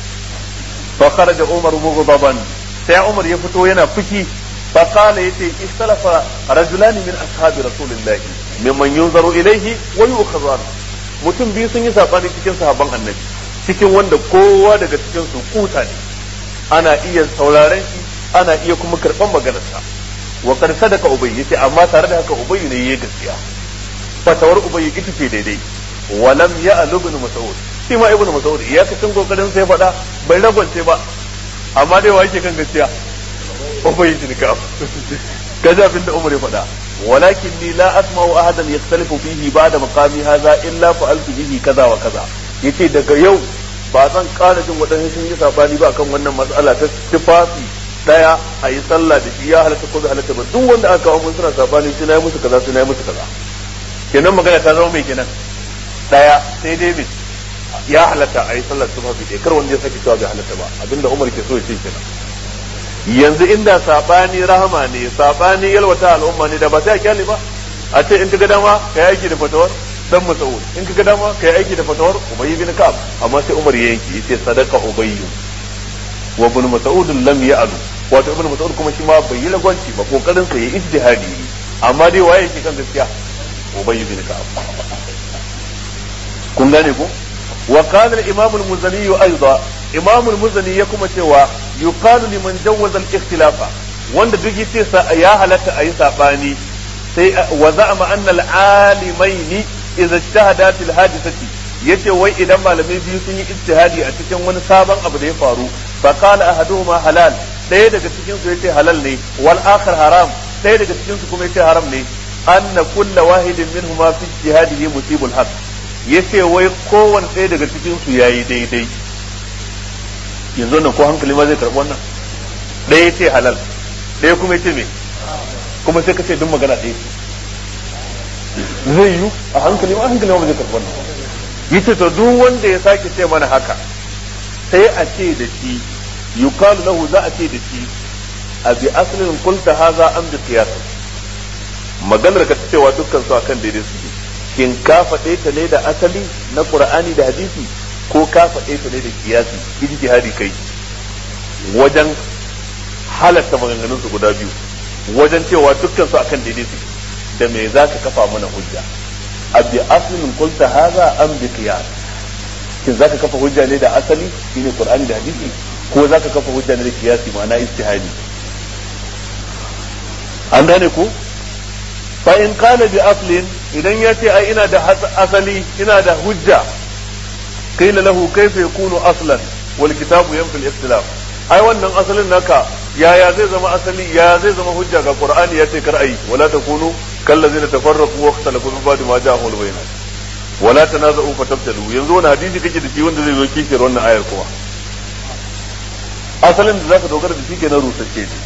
fa kharaja umar mughdaban sai umar ya fito yana fushi fa qala yace istalafa rajulan min ashabi rasulillah mimman yunzaru ilayhi wa yu'khadhu mutum biyu sun yi sabani cikin sahabban annabi cikin wanda kowa daga cikin su kuta ne ana iya sauraren shi ana iya kuma karban maganarsa wa kar sadaka ubay yace amma tare da haka ubay ne yayi gaskiya fatawar ubay ita ce daidai wa lam ya'lu ibn mas'ud shi ma ibn mas'ud ya kacin kokarin sai faɗa bai ragwance ba amma dai wa yake kan gaskiya ubay bin ka'ab kaza abin da umar ya faɗa walakin ni la asma'u ahadan yakhtalifu fihi ba'da maqami hadha illa fa'altu bihi kaza wa kaza yace daga yau ba zan ƙara jin waɗansu sun yi sabani ba kan wannan matsala ta tufafi daya a yi sallah da shi ya halatta ko bai halatta ba duk wanda aka kawo mun suna sabani sai nayi musu kaza sai nayi musu kaza kenan magana ta zama mai kenan daya sai dai mai ya halatta a yi sallah tufafi dai kar wanda ya saki cewa bai halatta ba abinda Umar ke so ya ce kenan yanzu inda sabani rahama ne sabani yalwata al'umma ne da ba sai a kyale ba a ce in ka ga dama ka yaki da fatawar dan Mas'ud in ka ga dama ka aiki da fatawar Ubay bin Ka'ab amma sai Umar ya yanki yace sadaka Ubay wa ibn Mas'ud lam ya'lu wato ibn Mas'ud kuma shi ma bai yi lagwanci ba kokarin sa yayi ijtihadi amma dai waye yake kan gaskiya Ubay bin Ka'ab kun gane ko wa qala al-imam al-muzani aidan imam al-muzani ya kuma cewa yuqalu liman jawwaza al-ikhtilafa wanda duk yace ya halatta ayi sabani sai wa za'ama anna al-alimaini idza ijtahada fil hadithati yace wai idan malamai biyu sun yi ijtihadi a cikin wani sabon abu da ya faru fa qala ahaduhuma halal ɗaya daga cikin su yace halal ne wal akhar haram ɗaya daga cikin su kuma yace haram ne anna kulla wahidin minhuma fi ijtihadihi musibul haqq yace wai kowanne ɗaya daga cikin su yayi daidai yanzu nan ko hankali ma zai karɓi wannan ɗaya yace halal ɗaya kuma yace me kuma sai ka ce duk magana ɗaya zai yi a hankali ma hankali ma zai karɓi wannan yace to duk wanda ya sake ce mana haka sai a ce da shi yuqalu lahu za a ce da shi a bi aslin qulta hadha am bi qiyas maganar ka ta cewa dukkan su akan daidai su shin ka faɗe ta ne da asali na qur'ani da hadisi ko ka faɗe ta ne da kiyasi ijtihadi kai wajen halatta maganganun su guda biyu wajen cewa dukkan su akan daidai su da me za ka kafa mana hujja abi aslin qulta hadha am bi qiyas kin zaka kafa hujja ne da asali shine qur'ani da hadisi ko zaka kafa hujja ne da kiyasi ma'ana ijtihadi an gane ku fa in qala bi aslin idan ya ce ai ina da asali ina da hujja qila lahu kayfa yakunu aslan wal kitabu yanfi al-ikhtilaf ai wannan asalin naka yaya zai zama asali yaya zai zama hujja ga qur'ani ya ce kar ayi wala takunu kallazina tafarraqu wa ikhtalafu min ba'di ma ja'ahum al-bayinat wala tanaza'u fatabtalu yanzu wani hadisi kake da shi wanda zai zo kishiyar wannan ayar kuma asalin da zaka dogara da shi kenan rusacce ne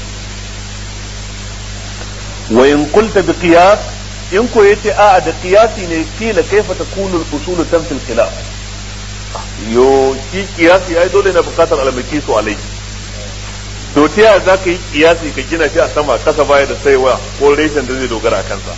wa in qulta bi qiyas in ko yace a da qiyasi ne kila kaifa takunu al-usul tanfil khilaf yo shi qiyasi ai dole na bukatar alamaki su alai to ta yaya za ka yi kiyasi ka gina shi a sama kasa baya da saiwa ko reshen da zai dogara a kansa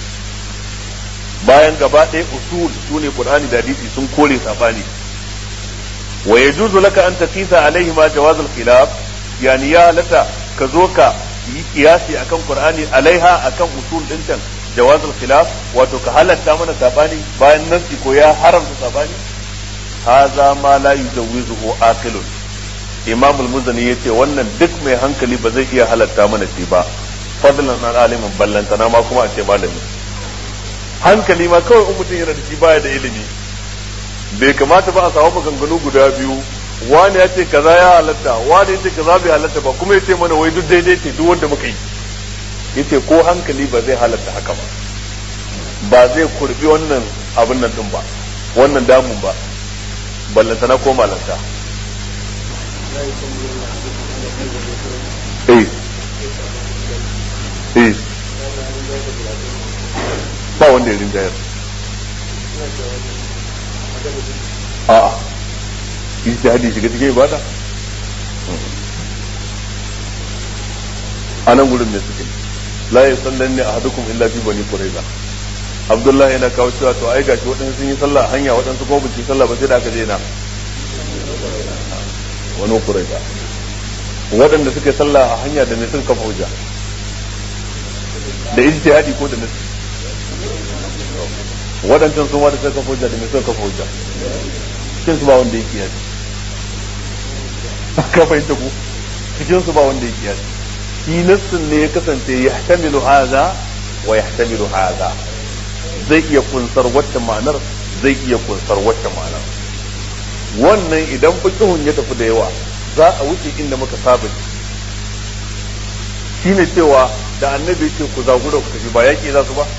bayan gaba ɗaya usul su ne qur'ani da hadisi sun kore sabani wa yajuzu laka an taqisa alaihi ma jawaz al-khilaf yani ya lata ka zo ka yi kiyasi akan qur'ani alaiha akan usul din can jawaz al-khilaf wato ka halatta mana sabani bayan nasi ko ya haramta sabani hadha ma la yujawizuhu aqilun imam al-muzani yace wannan duk mai hankali ba zai iya halatta mana shi ba fadlan an alimin ballantana ma kuma a ce malami hankali ma kawai in mutum yana da shi baya da ilimi bai kamata ba a samu maganganu guda biyu wani ya ce kaza ya halatta wani ya ce kaza bai halatta ba kuma ya ce mana wai duk daidai ce duk wanda muka yi yace ko hankali ba zai halatta haka ba ba zai kurbi wannan abin nan din ba wannan damun ba ballantana ko malanta eh eh ba wanda ya rinjayar a'a ijtihadi shiga cikin ibada a nan gurin ne suke la ya sallan ne a hadukum illa fi bani quraiza abdullahi yana kawo cewa to ai gashi waɗansu sun yi sallah a hanya waɗansu kuma bin sallah ba sai da aka je na wani quraiza waɗanda suka yi sallah a hanya da ne sun kafa hujja da ijtihadi ko da nasi waɗancan su ma da suka kafa hujja da ne suka kafa hujja cikin su ba wanda yake yaji ka fahimta ku cikin su ba wanda yake yaji shi nassin ne ya kasance ya tamilu haza wa ya tamilu haza zai iya kunsar wacce ma'anar zai iya kunsar wacce ma'anar wannan idan fiqhun ya tafi da yawa za a wuce inda muka saba shine cewa da annabi ce ku zagura ku tafi ba yaki za su ba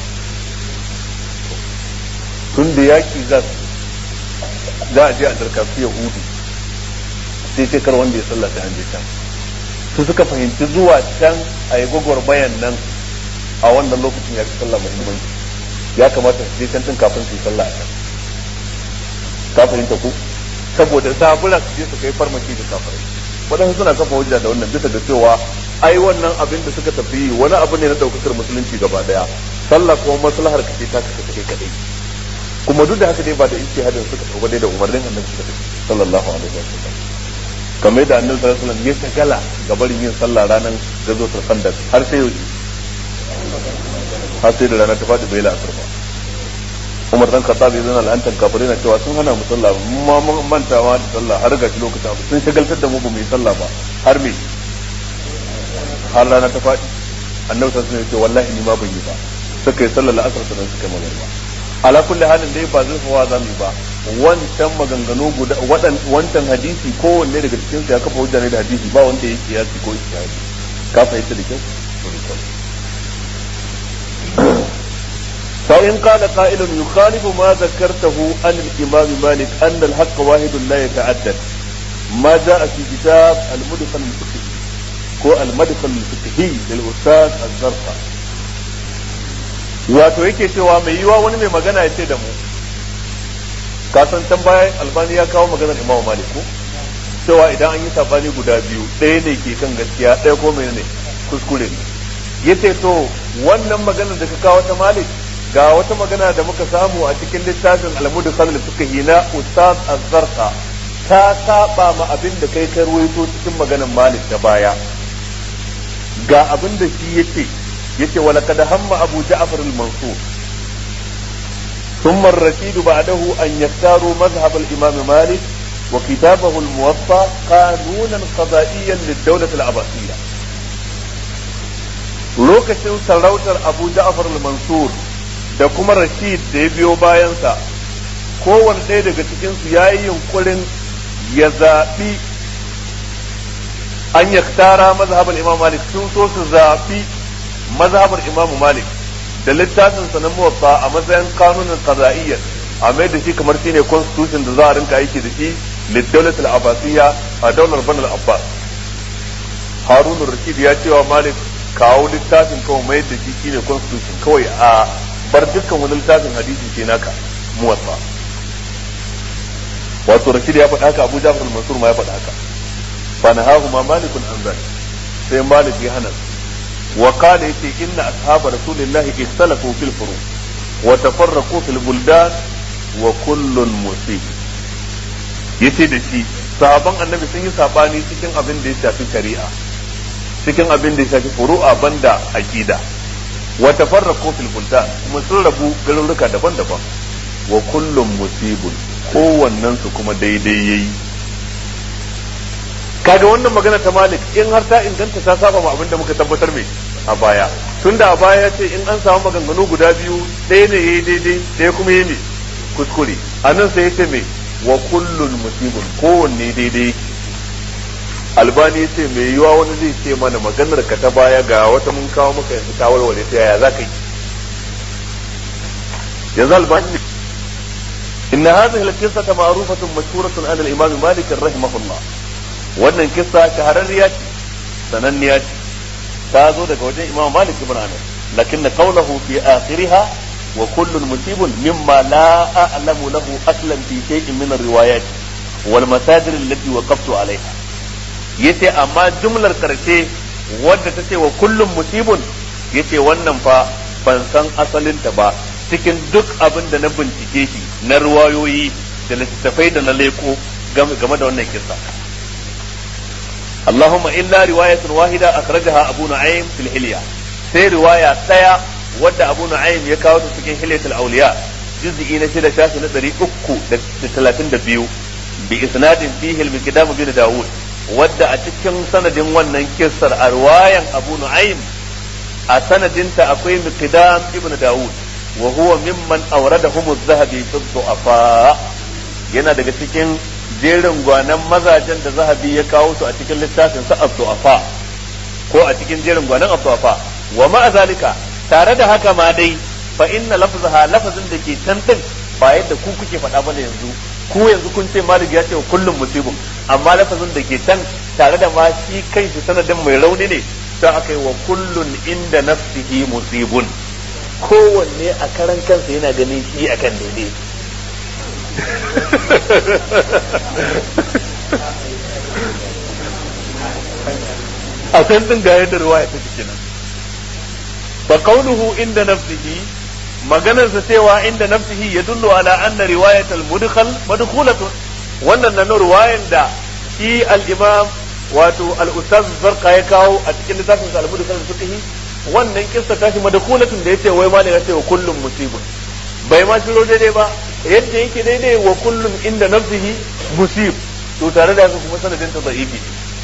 tun da yaki za su za a je a darkafi yahudu sai ce kar wanda ya sallata an je can su suka fahimci zuwa can a yi bayan nan a wannan lokacin ya fi sallah muhimmanci ya kamata su je can tun kafin su yi sallah a can ka fahimta ku saboda zabura su je su kai farmaki da kafirai waɗansu suna kafa hujja da wannan bisa da cewa ai wannan abin da suka tafi wani abu ne na ɗaukakar musulunci gaba ɗaya sallah kuma maslahar ka ce ta ka kai kadai kuma duk da haka dai ba da ijtihadin suka tafi dai da umarnin annabi suka tafi sallallahu alaihi wasallam kamar da annabi sallallahu alaihi wasallam ya shagala ga barin yin sallah ranar gazotar khandaq har sai yau har sai da rana ta faɗi bai la'asar ba Umar dan Khattab ya zana la'antar kafirai na cewa sun hana mu sallah ma mun mantawa da sallah har ga lokacin abu sun shagaltar da mu ba mu yi sallah ba har me har rana ta faɗi annabi sallallahu alaihi wasallam ya ce wallahi ni ma ban yi ba suka yi sallar la'asar sannan suka yi magana ala kulli halin dai ba zurfawa za mu ba wancan maganganu guda wancan hadisi kowanne daga cikin ya kafa hujja ne da hadisi ba wanda ya kiyasi ko ijtihadi ka fahimta da kyau فإن قال قائل يخالف ما ذكرته عن الإمام مالك أن الحق واحد لا يتعدد ما جاء في كتاب المدخل الفقهي هو المدخل الفقهي للأستاذ الزرقاء wato yake cewa mai yiwa wani mai magana ya ce da mu kasan can bayan albani ya kawo maganar imam malik ko cewa idan an yi sabani guda biyu ɗaya ne ke kan gaskiya ɗaya ko mai ne kuskure ne yace to wannan maganar da ka kawo ta malik ga wata magana da muka samu a cikin littafin almudu khalil fiqhi na ustaz az-zarqa ta saba ma abin da kai ka ruwaito cikin maganar malik ta baya ga abin da shi yace yace wala kad hamma abu ja'far al-mansur ثم الرشيد بعده أن يختاروا مذهب الإمام مالك وكتابه الموطأ قانونا قضائيا للدولة العباسية lokacin sarautar abu ja'far al-mansur da kuma rashid da ya biyo bayansa kowane ɗaya daga cikinsu ya yi yunkurin ya zaɓi an ya tara mazhabar imam malik sun so su zaɓi mazhabar imam malik da littafin sa na muwatta a matsayin kanunin qada'iyyar a mai da shi kamar shine constitution da za a rinka aiki da shi lidawlat al-abbasiyya a daular banal abbas harun rashid ya cewa malik kawo littafin kawai mai da shi shine constitution kawai a bar dukkan wani littafin hadisi ke naka muwatta wato rashid ya faɗa haka abu jafar mansur ma ya faɗa haka fa nahahu ma malikun an zalik sai malik ya hana wa qala yace inna ashab rasulillahi ikhtalafu fil furu wa tafarraqu fil buldan wa kullun musib yace da shi sahaban annabi sun yi sabani cikin abin da ya shafi shari'a cikin abin da ya shafi furu'a banda aqida wa tafarraqu fil buldan kuma sun rabu garuruka daban-daban wa kullum musibun kowannen su kuma daidai yayi kaga wannan magana ta malik in har ta inganta ta saba ma abin da muka tabbatar mai a baya tunda a baya ce in an samu maganganu guda biyu ɗaya ne yayi daidai ɗaya kuma yayi kuskure a nan sai ya ce mai wa kullun musibun kowanne daidai albani ya ce mai yiwa wani zai ce mana maganar ka ta baya ga wata mun kawo maka yanzu ta warware ta yaya za ka yi yanzu albani إن هذه القصة معروفة مشهورة عن الإمام مالك رحمه الله wannan kissa shahararriya ce sananniya ce ta zo daga wajen imam malik ibn anas lakin qawluhu fi akhiriha wa kullun musibun mimma la a'lamu lahu aslan fi shay'in min ar-riwayat wal masadir allati waqaftu alaiha yace amma jumlar karshe wadda ta ce wa kullun musibun yace wannan fa ban san asalinta ba cikin duk abin da na bincike shi na ruwayoyi da littattafai da na leko game da wannan kissa اللهم إلا رواية واحدة أخرجها أبو نعيم في الحلية سي رواية تايا ود أبو نعيم يكاو تسكين حلية الأولياء جزء نشد شاش ندري أكو تلاتين دبيو بإسناد فيه المقدام بن داود ود أتكين سند ونن كسر أرواية أبو نعيم أسند انت أقوي مقدام ابن داود وهو ممن أوردهم الذهبي في الضعفاء yana daga cikin jerin gwanan mazajen da zahabi ya kawo su a cikin littafin sa abdu'afa ko a cikin jerin gwanan abdu'afa wa ma zalika tare da haka ma dai fa inna lafzaha lafazin da ke can din ba yadda ku kuke faɗa bane yanzu ku yanzu kun ce malik ya ce wa kullum musibun amma lafazin da ke can tare da ma shi kanshi sanadin mai rauni ne sai aka yi wa kullun inda nafsihi musibun kowanne a karan kansa yana ganin shi akan daidai a san din ga yadda ruwaya ta kenan fa qawluhu inda nafsihi maganar sa cewa inda nafsihi yadullu ala anna riwayat al-mudkhal madkhulatun wannan nan ruwayan da shi al-imam wato al-ustaz zarqa ya kawo a cikin littafin sa al-mudkhal fiqhi wannan kissa tashi madkhulatun da yace wai malaka ya ce wa kullum musibun bai ma shiro daidai ba yadda yake daidai wa kullum inda nafsihi musib to tare da haka kuma sanadin ta da'ifi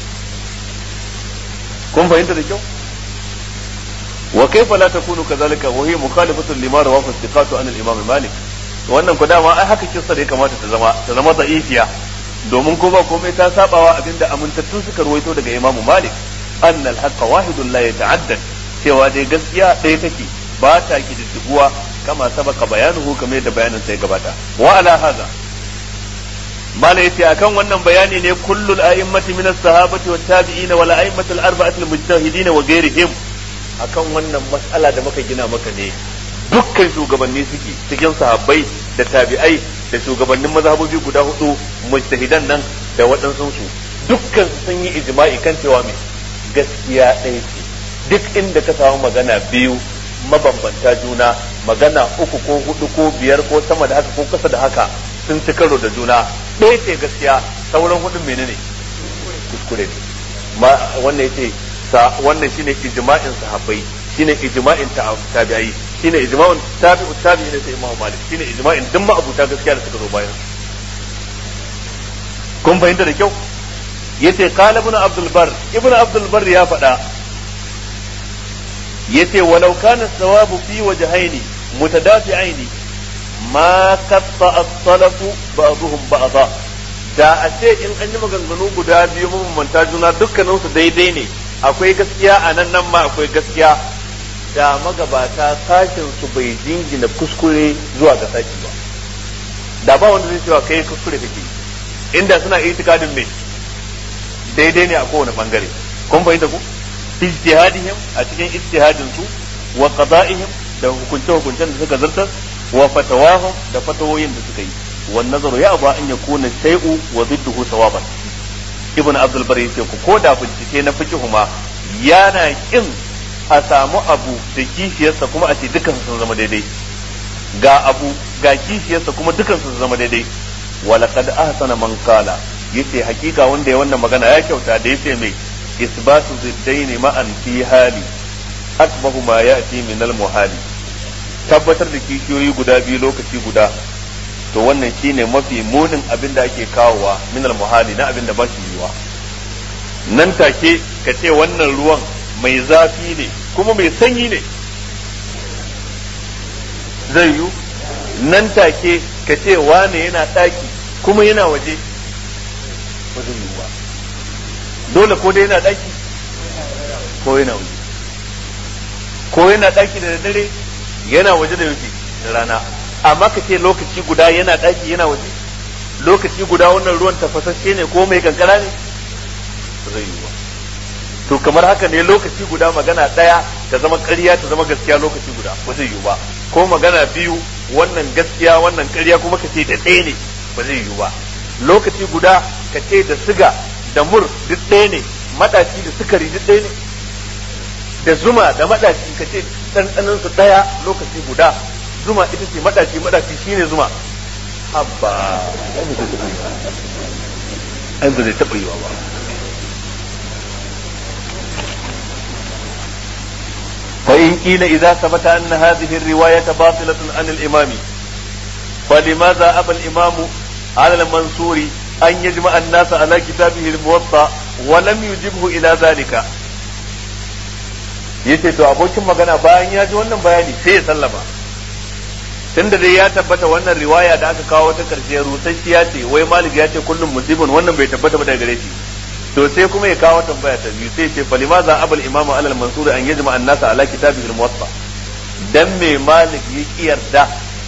kun fahimta da kyau wa kaifa la takunu kadhalika wa hiya mukhalifatun lima rawahu istiqatu an al-imam malik wannan ku dama ai haka kissa da ya kamata ta zama ta zama da'ifiya domin ko ba komai ta sabawa abinda amintattu suka ruwaito daga imam malik anna al-haqqa wahidun la yata'addad cewa dai gaskiya ɗaya take ba ta kididdibuwa kama sabaka bayanuhu kamar yadda bayanin sai gabata wa ala hadha mala yace akan wannan bayani ne kullul a'immati min as-sahabati wat tabi'ina wal a'immati al-arba'ati al-mujtahidin wa ghairihim akan wannan mas'ala da muka gina maka ne dukkan shugabanni suke cikin sahabbai da tabi'ai da shugabannin mazhabobi guda hudu mujtahidan nan da waɗansu su dukkan sun yi ijma'i kan cewa me gaskiya ɗaya ce duk inda ka samu magana biyu mabambanta juna magana uku ko hudu ko biyar ko sama da haka ko kasa da haka sun ci karo da juna ɗaya ce gaskiya sauran hudun menene kuskure ne ma wannan yace sa wannan shine ijma'in sahabbai shine ijma'in tabi'ai shine ijma'in tabi'u tabi'i ne sai Imam Malik shine ijma'in duk ma abuta gaskiya da suka zo bayan kun fahimta da kyau yace qala ibn Abdul Bar ibn Abdul Bar ya faɗa yace walau kana thawabu fi wajhaini mutadafi'aini ma katta as-salafu ba'dhum ba'dha da a ce in an yi maganganu guda biyu mabambanta juna dukkanin su daidai ne akwai gaskiya a nan nan ma akwai gaskiya da magabata sashin su bai jingina kuskure zuwa ga sashi ba da ba wanda zai cewa kai kuskure kake inda suna itikadin me daidai ne a kowane bangare kun fahimta ku ijtihadihim a cikin ijtihadin su wa qada'ihim da hukunce hukuncen da suka zartar wa fatawahum da fatawoyin da suka yi wan nazaru ya ba an yakuna shay'u wa zidduhu sawaban ibn abdul bari yace ku ko da bincike na fiqh ma yana kin a samu abu da kishiyarsa kuma a ce dukan sun zama daidai ga abu ga kishiyarsa kuma dukan sun zama daidai walaqad ahsana man qala yace hakika wanda ya wannan magana ya kyauta da yace mai isbatu ziddaini ma'an fi hali asbahu ma ya'ti min al muhali tabbatar da kishiyoyi guda biyu lokaci guda to wannan shine mafi munin abin da ake kawowa min al muhali na abin da ba shi yiwa nan take ka ce wannan ruwan mai zafi ne kuma mai sanyi ne zai yiwu nan take ka ce wane yana ɗaki kuma yana waje ba zai yiwu ba dole ko dai yana ɗaki ko yana waje ko yana ɗaki da dare yana waje da yaushe da rana amma ka ce lokaci guda yana ɗaki yana waje lokaci guda wannan ruwan tafasasshe ne ko mai kankara ne ba zai yiwu ba to kamar haka ne lokaci guda magana ɗaya ta zama ƙarya ta zama gaskiya lokaci guda ba zai yiwu ba ko magana biyu wannan gaskiya wannan ƙarya kuma ka ce da ɗaya ne ba zai yiwu ba lokaci guda ka ce da siga da mur duk ɗaya ne maɗaci da sukari duk ɗaya ne da zuma da maɗaci ka ce ɗanɗanin su ɗaya lokaci guda zuma ita ce maɗaci maɗaci shine zuma habba ai ba zai taɓa yiwa ba فإن قيل إذا ثبت أن هذه الرواية باطلة عن الإمام فلماذا أبى الإمام على المنصور أن يجمع الناس على كتابه الموطأ ولم يجبه إلى ذلك yace to abokin magana bayan ya ji wannan bayani sai ya sallama tunda dai ya tabbata wannan riwaya da aka kawo ta karshe rusasshiya ce wai malik ya ce kullum musibin wannan bai tabbata ba daga gare shi to sai kuma ya kawo tambaya ta biyu sai ce falimaza abul imamu alal mansur an yajma an-nasa ala kitabihi al-muwatta dan me malik ya kiyarda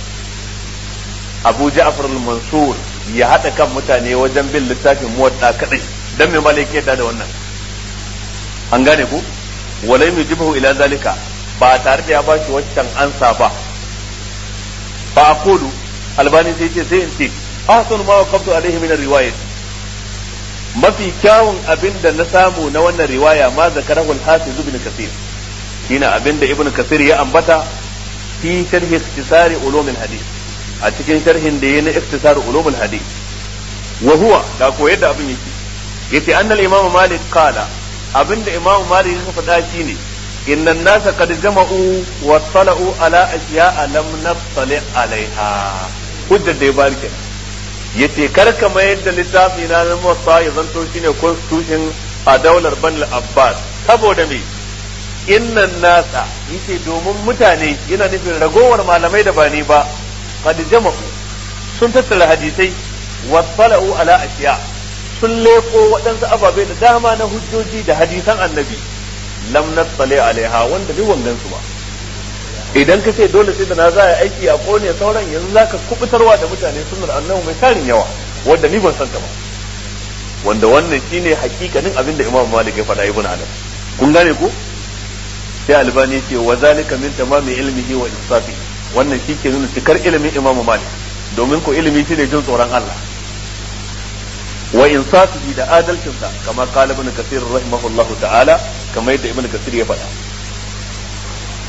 abu ja'far al-mansur ya hada kan mutane wajen bin littafin muwatta kadai dan me malik ya da wannan an gane ku walai yujibu ila zalika ba tare da ya ba shi waccan ansa ba fa aqulu albani sai ce sai in ce ahsanu ma waqaftu alaihi min ar-riwayat mafi kyawun abin da na samu na wannan riwaya ma zakarahu al-hafiz ibn kathir shine abin da ibn kathir ya ambata fi sharhi ikhtisari ulum al-hadith a cikin sharhin da yayi na ikhtisar ulum al-hadith wa huwa da ko yadda abin yake yace anna al-imam malik qala abin da imam malik ya faɗa shine inna an-nasa qad jama'u wa tala'u ala ashiya'a lam nattali alaiha hujjar da ya bari kenan yace kar ka mayar da littafi na na Muwatta ya zanto shine constitution a daular Banil Abbas saboda me innan nasa yace domin mutane yana nufin ragowar malamai da ba ni ba qad jama'u sun tattara hadisai wasalau ala ashiya sun leko waɗansu ababai da dama na hujjoji da hadisan annabi lam natsale alaiha wanda duk wangan su ba idan ka ce dole sai da na za a aiki a kone sauran yanzu zaka kubutarwa da mutane sunnar annabi mai tarin yawa wanda ni ban san ta ba wanda wannan shine hakikanin abin da Imam Malik ya faɗa ibn Adam kun gane ko sai Albani ce wa zalika min tamami ilmihi wa insafi wannan shi ke nuna cikar ilimin Imam Malik domin ko ilimi shine jin tsoron Allah wa insafihi da adalcinsa kamar qala ibn kathir rahimahullahu ta'ala kamar yadda ibn kathir ya faɗa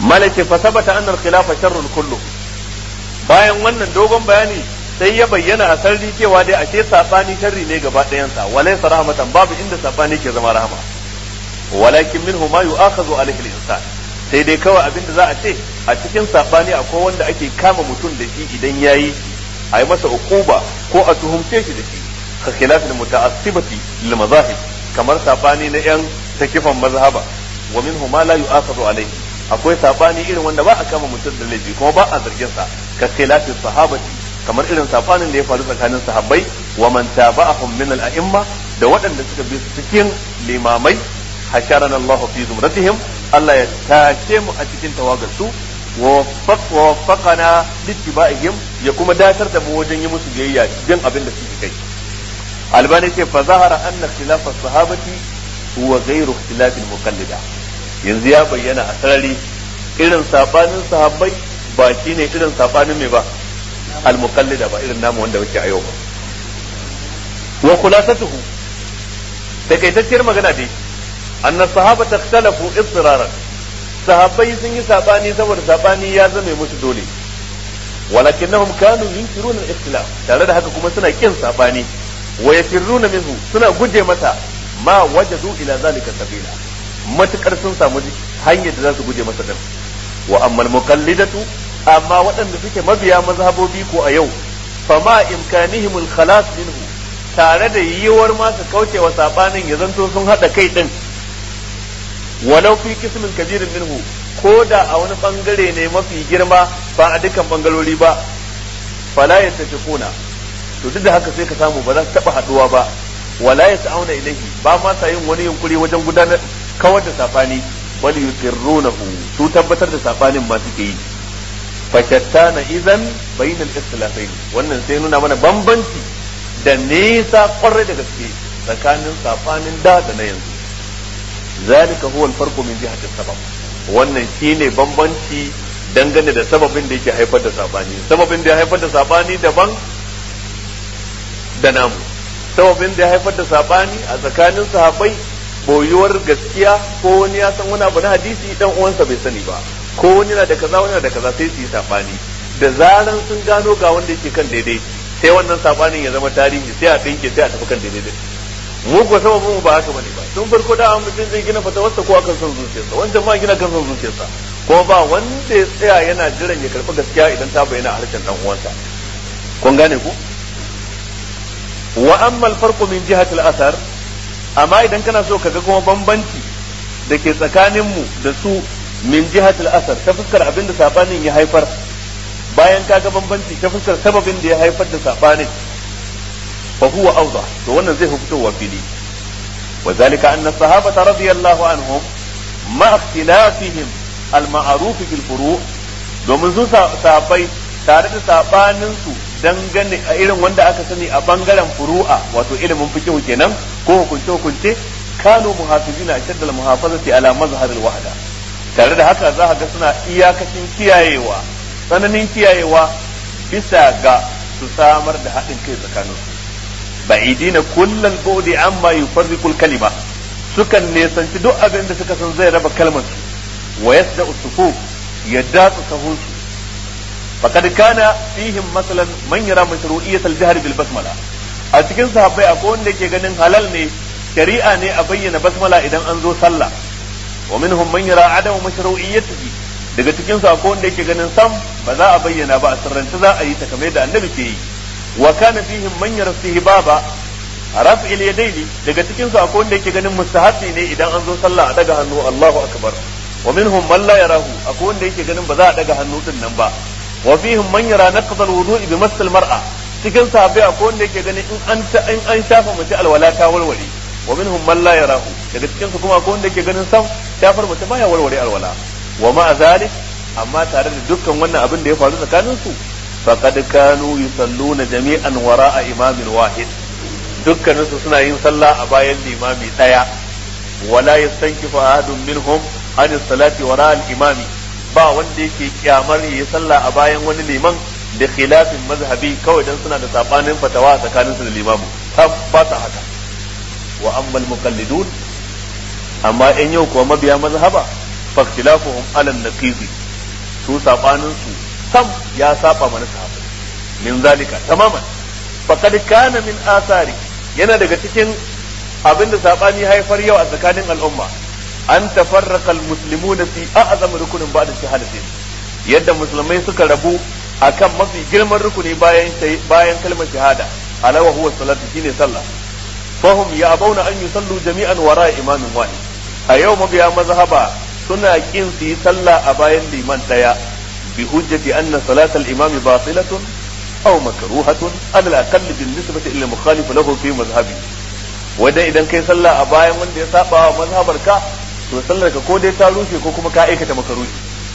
malaka fa sabata anna al-khilafa sharrun kullu bayan wannan dogon bayani sai ya bayyana a sarri cewa dai ashe sabani sharri ne gaba ɗayansa walaysa rahmatan babu inda sabani ke zama rahama walakin minhu ma yu'akhadhu alayhi al-insan sai dai kawai abin da za a ce a cikin sabani akwai wanda ake kama mutum da shi idan yayi a yi masa uquba ko a tuhumce shi da shi ka khilafin muta'assibati lil mazahib kamar sabani na yan takifan mazhaba wa minhu ma la yu'akhadhu alayhi akwai sabani irin wanda ba a kama mutum da laifi kuma ba a zargin sa ka khilafin sahabati kamar irin sabanin da ya faru tsakanin sahabbai wa man taba'ahum min al-a'imma da waɗanda suka bi su cikin limamai hasharana Allah fi zumratihim Allah ya tace mu a cikin tawagar su wa waffaqana littiba'ihim ya kuma datar da mu wajen yi musu biyayya bin abin da suke kai albani ce fa zahara anna khilafa sahabati huwa ghayru ikhtilafil muqallida yanzu ya bayyana a sarari irin sabanin sahabbai ba shine irin sabanin mai ba al muqallida ba irin namu wanda muke a yau ba wa khulasatuhu takaitacciyar magana dai anna sahabata ikhtalafu istiraran sahabbai sun yi sabani saboda sabani ya zame musu dole walakinnahum kanu yunkiruna al-ikhtilaf tare da haka kuma suna kin sabani wa yafirruna minhu suna guje mata ma wajadu ila zalika sabila matukar sun samu hanyar da za su guje masa din wa amma al-muqallidatu amma waɗanda suke mabiya mazhabobi ko a yau fama imkanihim al-khalas minhu tare da yiwuwar ma su kauce wa sabanin ya zanto sun hada kai din walau fi kismin kabirin minhu ko da a wani bangare ne mafi girma ba a dukkan bangalori ba fala ya kuna to duk da haka sai ka samu ba za su taba haduwa ba wala ya ta'auna ilaihi ba ma sa yin wani yunkuri wajen gudanar kawar da safani bal yusirrunahu su tabbatar da safanin ma suke yi fashattana idan bainal ikhtilafain wannan sai nuna mana bambanci da nesa kwarai da gaske tsakanin safanin da da na yanzu ذلك هو الفرق من جهة السبب wannan shine bambanci dangane da sababin da yake haifar da sabani sababin da ya haifar da sabani daban da namu sababin da ya haifar da sabani a tsakanin sahabbai boyuwar gaskiya ko wani ya san wani abu na hadisi dan uwansa bai sani ba ko wani na da kaza wani na da kaza sai su yi sabani da zaran sun gano ga wanda yake kan daidai sai wannan sabanin ya zama tarihi sai a dinke sai a tafi kan daidai mu ko sababin mu ba haka bane ba tun farko da an mutum zai gina fatawarsa ko akan son zuciyarsa wancan ma gina kan son zuciyarsa ko ba wanda ya tsaya yana jiran ya karɓi gaskiya idan ta bayyana a harshen dan uwansa kun gane ku wa amma al-farqu min jihati al-athar amma idan kana so kaga kuma bambanci da ke tsakanin mu da su min jihati al-athar ta fuskar abin da sabanin ya haifar bayan kaga bambanci ta fuskar sababin da ya haifar da sabanin فهو أوضح وأن زي فتوى وفيلي وذلك أن الصحابة رضي الله عنهم مع اختلافهم المعروف في الفروع domin su sabai tare da sabaninsu dangane a irin wanda aka sani a bangaren furu'a wato ilimin fikihu kenan ko hukunce hukunce kanu muhafizina ashadda al muhafazati ala mazhar al wahda tare da haka za ga suna iyakacin kiyayewa tsananin kiyayewa bisa ga su samar da haɗin kai tsakaninsu ba'idina kullal bu'di amma yufarriqul kalima sukan nesanci duk abin da suka san zai raba kalmar su wa yasda usufu ya datsa sahun su faqad kana fihim masalan man yara mashru'iyyat al-jahr bil basmala a cikin sahabbai akwai wanda yake ganin halal ne shari'a ne a bayyana basmala idan an zo sallah wa minhum man yara adamu mashru'iyyatihi daga cikin su akwai wanda yake ganin sam ba za a bayyana ba a sirrance za a yi ta kamar da annabi ke yi wa kana fihim man yara istihbaba rafi il yadaini daga cikin su akwai wanda yake ganin mustahabi ne idan an zo sallah a daga hannu Allahu akbar wa minhum man la yarahu akwai wanda yake ganin ba za a daga hannu din nan ba wa fihim man yara naqd al-wudu'i bi masal mar'a cikin sahabbai akwai wanda yake ganin in an ta in an shafa mace alwala ta warware wa minhum man la yarahu daga cikin su kuma akwai wanda yake ganin sam shafar mace baya warware alwala wa ma zalik amma tare da dukkan wannan abin da ya faru tsakanin su faqad kanu yusalluna jami'an wara'a imamin wahid dukkanin su suna yin sallah a bayan limami daya wala yastankifu ahadun minhum an salati wara'a al-imami ba wanda yake kyamar yi sallah a bayan wani liman da khilafin mazhabi kawai dan suna da sabanin fatawa tsakanin su da limamu ba ta haka wa ammal muqallidun amma in yau kuwa mabiya mazhaba faktilafuhum ala naqizi su sabanin su sam ya saba mana sahabbai min zalika tamaman faqad kana min asari yana daga cikin abin da sabani haifar yau a tsakanin al'umma an tafarraqa almuslimuna fi a'zam rukunin ba'da shahadatin yadda musulmai suka rabu akan mafi girman rukuni bayan bayan kalmar shahada ala wa huwa salatu shine sallah fahum ya'bawna an yusallu jami'an wara imamin wahid a yau mabiya mazhaba suna kin su yi sallah a bayan liman daya bi hujjati anna salatal imam batilatun aw makruhatun ala al-aqall bin nisbati ila mukhalif lahu fi mazhabi wanda idan kai sallah a bayan wanda ya saba wa mazhabar ka to sallar ka ko dai ta rushe ko kuma ka aikata makaruhi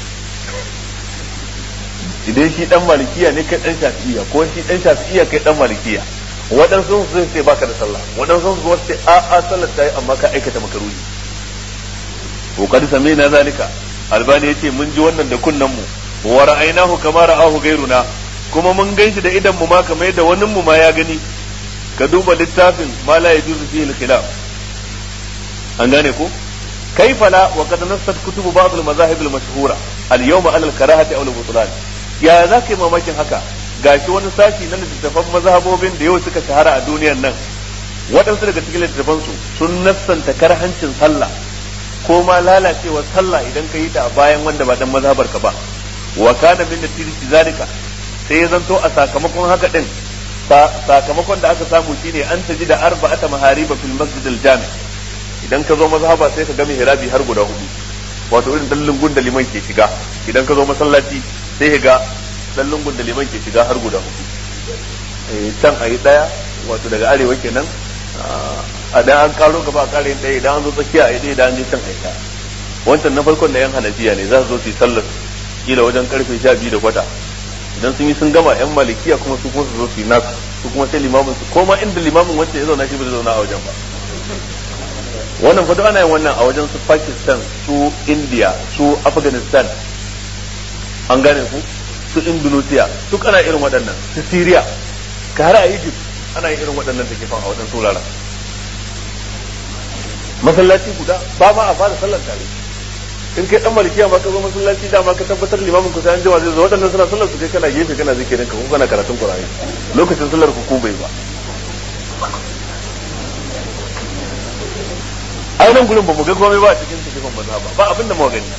idan shi dan malikiya ne kai dan shafi'iya ko shi dan shafi'iya kai dan malikiya waɗansu su sai baka da sallah waɗansu su wasu a a sallar ta yi amma ka aikata makaruhi ko kad sami'na zalika albani yace mun ji wannan da kunnan mu wa ra'aynahu kama ra'ahu gairuna kuma mun ganshi da idan mu ma kamar yadda wani mu ma ya gani ka duba littafin ma la yajuzu fihi al-khilaf an gane ko كيف لا وقد نصت كتب بعض المذاهب المشهورة اليوم على الكراهة أو البطلان يا ذاك ما ماكن هكا gashi wani sashi na littattafan mazhabobin da yau suka shahara a duniyar nan waɗansu daga cikin littattafan su sun nassanta karhancin sallah ko ma lalacewar sallah idan ka yi ta a bayan wanda ba dan mazhabar ka ba wa kana min natijati zalika sai ya zanto a sakamakon haka din sakamakon da aka samu shine an taji da arba'ata mahariba fil masjid al jami idan ka zo mazhaba sai ka ga mihrabi har guda hudu wato irin dallin gun da liman ke shiga idan ka zo masallaci sai ka ga dallin gun da liman ke shiga har guda hudu can a yi daya wato daga arewa kenan a dan an karo gaba a kare daya idan an zo tsakiya a yi daya idan an je can a yi daya wancan na farkon da yan hanafiya ne za su zo su yi sallar kila wajen karfe sha biyu da kwata idan sun yi sun gama yan malikiya kuma su kuma su zo su yi nasu su kuma sai limamin su koma inda limamin wancan ya zauna shi ba zai zauna a wajen ba wannan fa ana yin wannan a wajen su Pakistan su India su Afghanistan an gane ku su Indonesia duk ana irin waɗannan su Syria ka har a Egypt ana yin irin waɗannan takifan a wajen turara masallaci guda ba ma a fara sallar tare in kai dan malikiya ma ka zo masallaci da ma ka tabbatar limamin ku sai an jima zai zo waɗannan suna sallar su kai kana gefe kana zikirin ka ko kana karatun Qur'ani lokacin sallar ku ko bai ba ai nan gurin ba mu ga komai ba a cikin tafifin maza ba ba abin da mu gani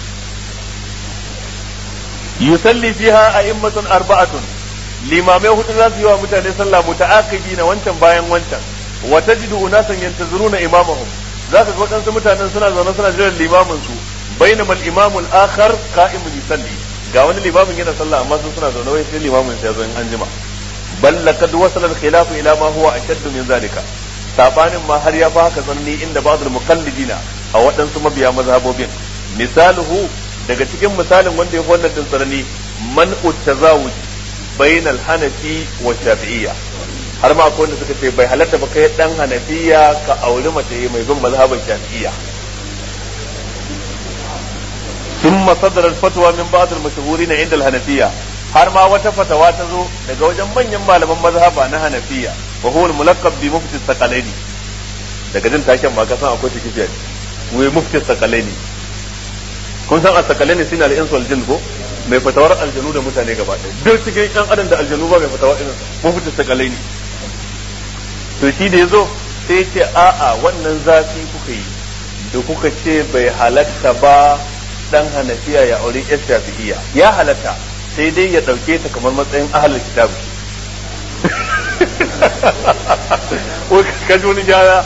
yusalli fiha a'immatun arba'atun limamai hudu za su yi wa mutane sallah muta'aqibi na wancan bayan wancan wa tajidu unasan yantazuruna imamahum zaka ga wadansu mutanen suna zaune suna jiran limamin su bainama al-imamu al-akhar qa'imun yusalli ga wani limamin yana sallah amma sun suna zaune wai sai limamin sai ya zo in anjima bal laqad wasala al-khilafu ila ma huwa ashaddu min zalika sabanin ma har ya fi haka tsanani inda ba'd al-muqallidina a waɗansu mabiya mazhabobin misaluhu daga cikin misalin wanda ya fi wannan din tsanani man utazawuj bainal hanafi wa shafi'iyya har ma akwai wanda suka ce bai halatta ba kai dan hanafiya ka auri mace mai bin mazhabin shafi'iyya ثم صدر الفتوى من بعض المشهورين عند الحنفية har ma wata fatawa ta zo daga wajen manyan malaman mazhaba na hanafiya wa huwa al-mulaqqab bi mufti saqalaini daga jin taken ma ka san akwai tikifiya wai mufti saqalaini kun san as-saqalaini suna al-insu wal jinn ko mai fatawar aljanu da mutane gaba ɗaya duk cikin ɗan adam da aljanu ba mai fatawa irin mufti saqalaini to shi da yazo sai ya ce a'a wannan zafi kuka yi da kuka ce bai halatta ba dan hanafiya ya aure yar shafi'iyya ya halatta sai dai ya ɗauke ta kamar matsayin ahalar kitabu ka ji wani gyara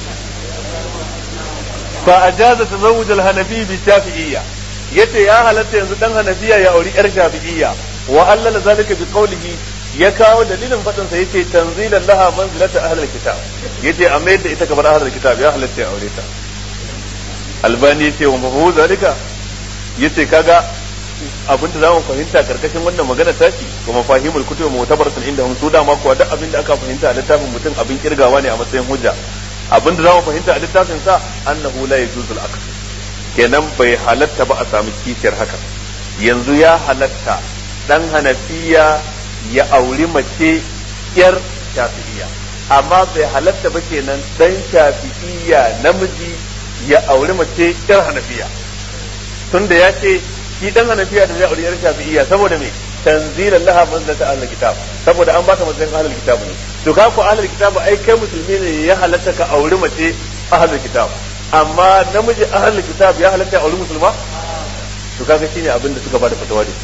fa a jaza ta zawuj hanafi bi shafi'iyya yace ya halatta yanzu dan hanafiya ya auri yar shafi'iyya wa allala zalika bi qawlihi ya kawo dalilin fadin sa yace tanzilan laha manzilata ahlul kitab yace a mayar da ita kamar ahlul kitab ya halatta ya aure ta albani yace wa mafu zalika yace kaga abin da zamu fahimta karkashin wannan magana tashi wa mafahimul kutub mu'tabaratun inda hum su dama kuwa duk abin da aka fahimta a littafin mutum abin kirgawa ne a matsayin hujja abin da zamu fahimta a littafin sa annahu la yajuzu al kenan bai halatta ba a samu kishiyar haka yanzu ya halatta dan hanafiya ya auri mace yar shafi'iyya amma bai halatta ba kenan dan shafi'iyya namiji ya auri mace yar hanafiya tunda ya ce shi dan hanafiya da zai aure yar shafi'iyya saboda me tanzilan laha manzilata ahlul kitab saboda an baka matsayin ahlul kitab ne to ka ko ahlul kitab ai kai musulmi ne ya halatta ka auri mace ahlul kitab amma namiji ahlul kitab ya halatta auri musulma to kaga shine abin da suka bada fatawa da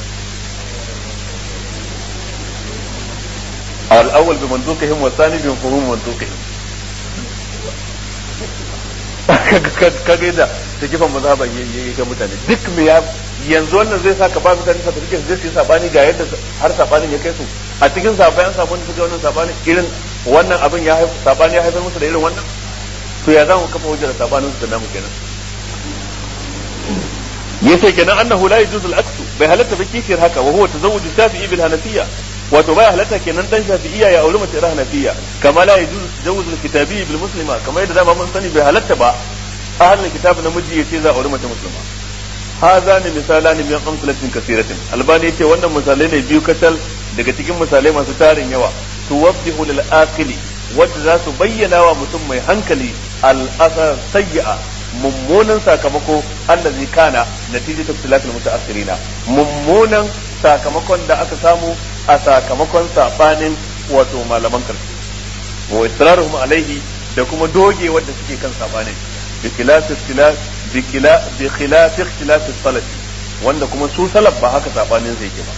al-awwal bi manduqihim wa thani bi mafhum manduqihim kaga yadda ta kifan mazhaban yayi ga mutane duk me ya yanzu wannan zai sa ka ba mutane certificate zai su yi sabani ga yadda har sabanin ya kai su a cikin sabayan sabon da suka wannan sabanin irin wannan abin ya haifar sabani ya haifar musu da irin wannan to ya za mu kafa hujjar sabanin su da namu kenan yace kenan annahu la yajuzu al-aksu bai halatta ba kishiyar haka wa huwa tazawwuj shafi'i bil hanafiyya wato bai halatta kenan dan shafi'iyya ya auri mace hanafiyya kama la yajuzu tazawwuj al-kitabi bil muslima kama yadda dama mun sani bai halatta ba ahlul kitab namiji yace za a auri mace musulma هذان مثالان من أمثلة كثيرة الباني يتي wannan misalai ne biyu kacal daga cikin misalai masu tarin yawa tuwaddihu lil aqili wadda za su bayyana wa mutum mai hankali al asar sayyi'a mummunan sakamako allazi kana natijat ikhtilaf al mutaakhirina mummunan sakamakon da aka samu a sakamakon sabanin wato malaman karshe wa israruhum alaihi da kuma doge wadda suke kan sabanin bi khilaf ikhtilaf bi khilaf ikhtilaf salaf wanda kuma su salaf ba haka sabanin sai yake ba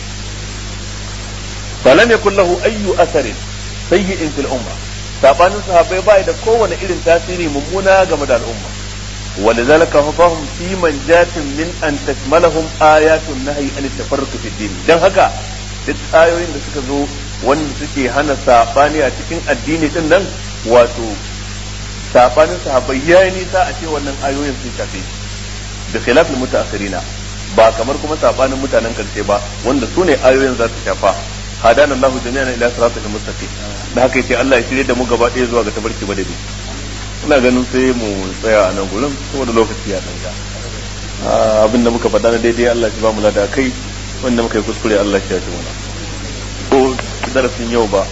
falam yakul lahu ayyu asarin sayyi'in fil umma sabanin sahabbai bai da kowane irin tasiri mummuna game da al'umma ولذلك فهم في منجاة من أن تشملهم آيات النهي عن التفرق في الدين dan haka duk ayoyin da suka zo wanda suke hana sabani a cikin addini din nan wato sabanin sahabbai ya yi nisa a ce wannan ayoyin sun shafe da khilafin mutaakhirina ba kamar kuma sabanin mutanen karshe ba wanda su ne ayoyin za su shafa hadana Allahu jami'an ila siratal mustaqim da haka yace Allah ya shirye da mu gaba ɗaya zuwa ga tabarki badadi ina ganin sai mu tsaya a nan gurin saboda lokaci ya danga abin da muka faɗa na daidai Allah shi ba mu lada kai wanda muka yi kuskure Allah shi ya ji mana ko darasin yau ba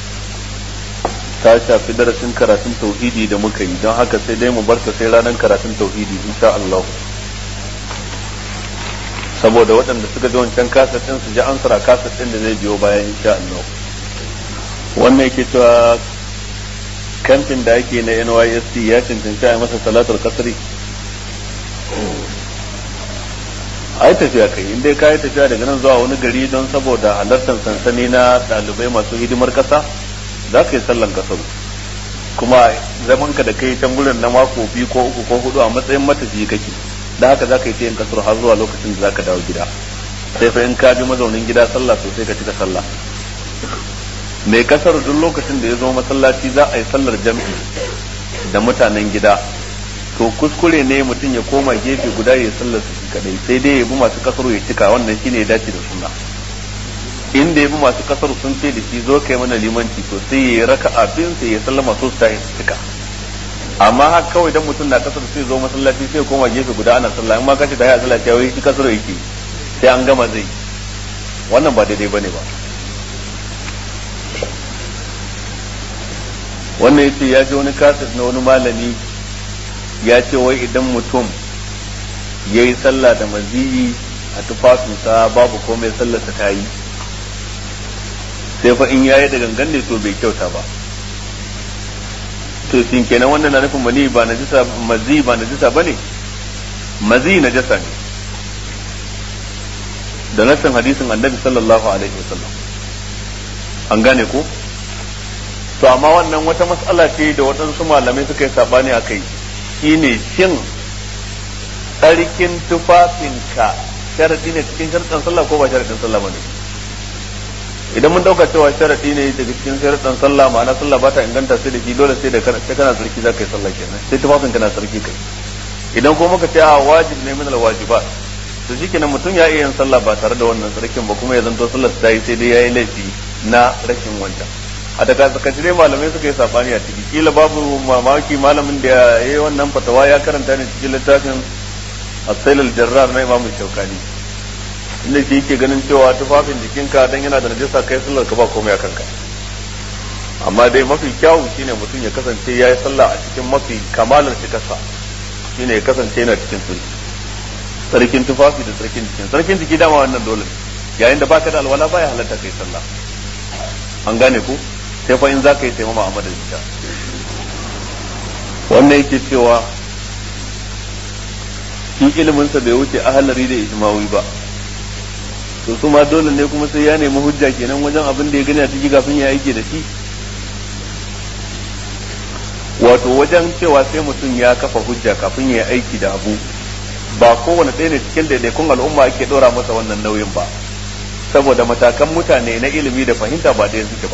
ta shafi darasin karatun tauhidi da muka yi don haka sai dai mu barta sai ranar karatun tauhidi insha Allah saboda waɗanda suka ji wancan kasar ɗin su ji ansara kasar ɗin da zai biyo bayan insha Allah wannan yake cewa kamfin da ake na NYSC ya cancanci a masa salatar kasari ai tafiya kai in dai ka yi tafiya daga nan zuwa wani gari don saboda halartar sansani na ɗalibai masu hidimar ƙasa za ka yi sallan kasaru kuma zaman ka da kai can gurin na mako biyu ko uku ko hudu a matsayin matafiyi kake da haka za ka yi yin kasar har zuwa lokacin da za ka dawo gida sai fa in ka bi mazaunin gida sallah sosai ka cika sallah mai kasar duk lokacin da ya zo masallaci za a yi sallar jam'i da mutanen gida to kuskure ne mutum ya koma gefe guda ya sallar su kadai sai dai ya bi masu kasar ya cika wannan shine ya dace da sunna inda ya bi masu kasar sun ce da shi zo kai mana limanci to sai ya raka abin sai ya sallama so ta cika amma haka kawai dan mutum na kasar sai zo masallaci sai koma gefe guda ana sallah in ma kace da ya sallah ta wai shi kasar yake sai an gama zai wannan ba daidai bane ba wannan yace ya ji wani kasar na wani malami ya ce wai idan mutum ya yi sallah da maziyi a tufafinsa babu komai sallarsa ta yi sai fa in yayi da gangan ne to bai kyauta ba to shin kenan wannan na nufin mani ba najisa mazi ba najisa bane mazi najasa ne da nassin hadisin annabi sallallahu alaihi wasallam an gane ko to amma wannan wata matsala ce da waɗansu malamai suka yi sabani a kai shine shin tsarkin tufafinka sharadi ne cikin sharadin sallah ko ba sharadin sallah bane idan mun dauka cewa sharadi ne daga cikin sharadin sallah ma'ana sallah ba ta inganta sai da shi dole sai da sai kana sarki za ka yi sallah kenan sai tufafin kana sarki kai idan ko muka ce a wajib ne min alwajibat to shikenan mutum ya iya yin sallah ba tare da wannan sarkin ba kuma ya zanto sallar ta yi sai dai yayi laifi na rashin wancan a daga tsakaci dai malamai suka yi sabani a ciki kila babu mamaki malamin da ya yi wannan fatawa ya karanta ne cikin littafin asailul jarrar na imamu shaukani inda shi yake ganin cewa tufafin jikinka dan yana da najasa kai sallar ka ba komai a kanka amma dai mafi kyawu shine mutum ya kasance ya yi sallah a cikin mafi kamalar cikarsa shine ya kasance yana cikin sulhi tsarkin tufafi da tsarkin jikin tsarkin jiki dama wannan dole yayin da baka da alwala baya halatta kai sallah an gane ku sai fa in za ka yi taimama a madadin ta wannan yake cewa shi iliminsa bai wuce ahalari da ijmawi ba to su ma dole ne kuma sai ya nemi hujja kenan wajen abin da ya gani a ciki kafin ya aiki da shi wato wajen cewa sai mutum ya kafa hujja kafin ya aiki da abu ba kowane ɗaya ne cikin daidaikun al'umma ake ɗora masa wannan nauyin ba saboda matakan mutane na ilimi da fahimta ba ɗaya suke ba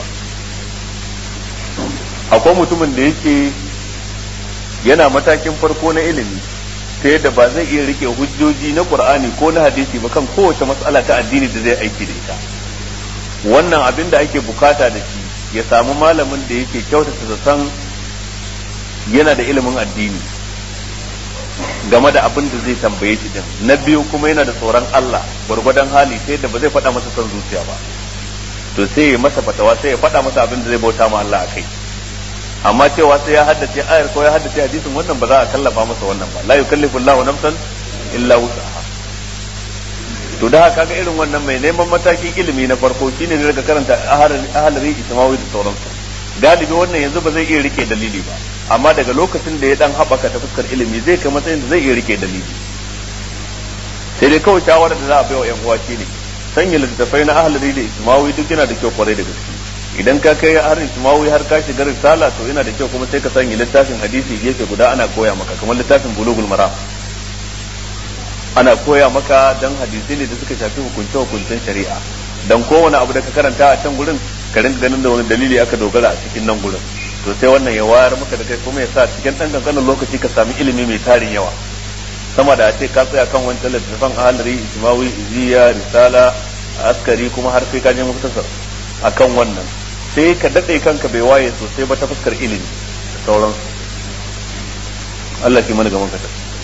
akwai mutumin da yake yana matakin farko na ilimi ta yadda ba zai iya rike hujjoji na qur'ani ko na hadisi ba kan kowace matsala ta addini da zai aiki da ita wannan abin da ake bukata da shi ya samu malamin da yake kyautata zaton yana da ilimin addini game da abin da zai tambaye shi din na biyu kuma yana da tsoron Allah gwargwadon hali sai da ba zai faɗa masa son zuciya ba to sai ya masa fatawa sai ya faɗa masa abin da zai bauta ma Allah akai amma cewa sai ya haddace ayar ko ya haddace hadisin wannan ba za a kallafa masa wannan ba la yukallifu Allahu nafsan illa wus'aha to da haka ga irin wannan mai neman matakin ilimi na farko shine ne daga karanta ahalari ismawi da sauransu galibi wannan yanzu ba zai iya rike dalili ba amma daga lokacin da ya dan haɓaka ta fuskar ilimi zai kai matsayin da zai iya rike dalili sai dai kawai shawarar da za a bai wa yan uwa shine sanya littattafai na ahalari da ismawi duk yana da kyau kwarai da gaske idan ka kai har ismawi har ka shiga risala to yana da kyau kuma sai ka sanya littafin hadisi gefe guda ana koya maka kamar littafin bulugul maram ana koya maka dan hadisi ne da suka shafi hukunce hukuncen shari'a dan kowane abu da ka karanta a can gurin ka rinka ganin da wani dalili aka dogara a cikin nan gurin to sai wannan ya wayar maka da kai kuma ya sa cikin dan kankanin lokaci ka sami ilimi mai tarin yawa sama da a ce ka tsaya kan wancan littattafan ahalari ismawi iziya risala askari kuma har sai ka je muktasar akan wannan sai ka daɗe kanka bai waye sosai ba ta fuskar ilimi da sauransu Allah ki mana gaban ka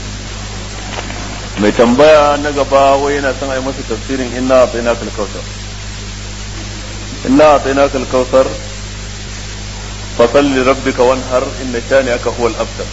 mai tambaya na gaba wai yana son a yi masa tafsirin inna a tsayina kalkausar inna a tsayina kalkausar fasalli rabbika wanhar inna shani aka huwa al-abtar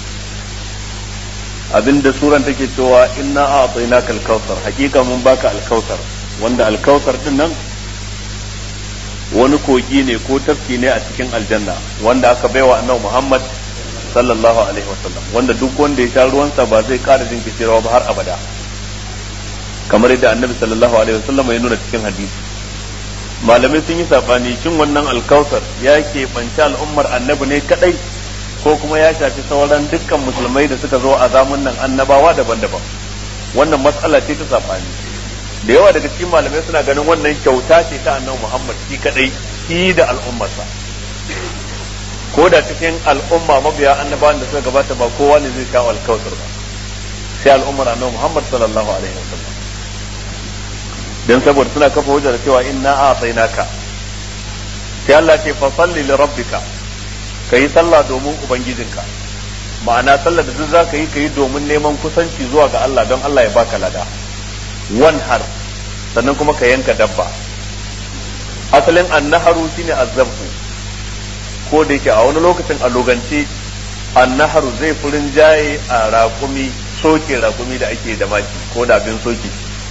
abinda suran take cewa inna a tsayina kalkausar hakika mun baka alkausar wanda alkausar din nan wani kogi ne ko tafki ne a cikin aljanna wanda aka baiwa annabi Muhammad sallallahu alaihi wasallam wanda duk wanda ya sha ruwansa ba zai ƙara jin kishirwa ba har abada kamar yadda annabi sallallahu alaihi wasallam ya nuna cikin hadisi malamai sun yi sabani shin wannan alkausar ya ke banci al'ummar annabi ne kadai ko kuma ya shafi sauran dukkan musulmai da suka zo a zamun nan annabawa daban-daban wannan matsala ce ta sabani da yawa daga cikin malamai suna ganin wannan kyauta ce ta annabi Muhammad shi kadai shi da al'ummarsa ko da cikin al'umma mabiya annabawan da suka gabata ba kowa ne zai kawo alkawtar ba sai al'ummar annabi Muhammad sallallahu alaihi wasallam dan saboda suna kafa hujja da cewa inna a'tainaka sai Allah ce fa salli li rabbika kai sallah domin ubangijinka ma'ana sallar da duk zaka yi kai domin neman kusanci zuwa ga Allah don Allah ya baka lada wanhar sannan kuma ka yanka dabba asalin annaharu shine azzabhu ko da yake a wani lokacin a logance annaharu zai furin jaye a raƙumi soke raƙumi da ake da maki ko da abin soke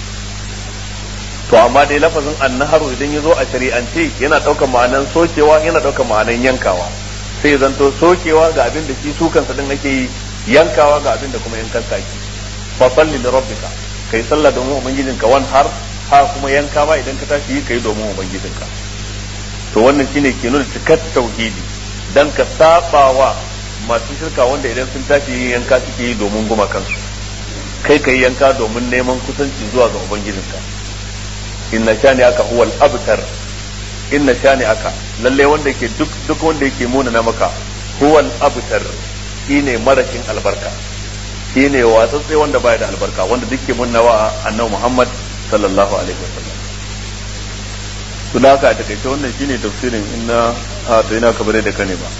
to amma dai lafazin annaharu idan ya zo a shari'ance yana ɗaukar ma'anan sokewa yana ɗaukar ma'anan yankawa sai zanto sokewa ga abin da shi su kansa din ake yi yankawa ga abin da kuma yankan ake fa salli li rabbika kai sallah domin ubangijinka wan har ha kuma yanka ba idan ka tashi yi kai domin ubangijinka to wannan shine ke nuna cikar tauhidi dan ka sabawa masu shirka wanda idan sun tashi yin yanka suke yi domin guma kansu kai kai yanka domin neman kusanci zuwa ga ubangijinka inna shani aka huwal abtar inna shani aka lalle wanda yake duk duk wanda yake muna na maka huwal abtar shine marashin albarka shine watsatsai wanda baya da albarka wanda duk ke munnawa annabi Muhammad sallallahu alaihi wasallam to da haka a takaice wannan shine tafsirin inna a to ina kabare da kane ba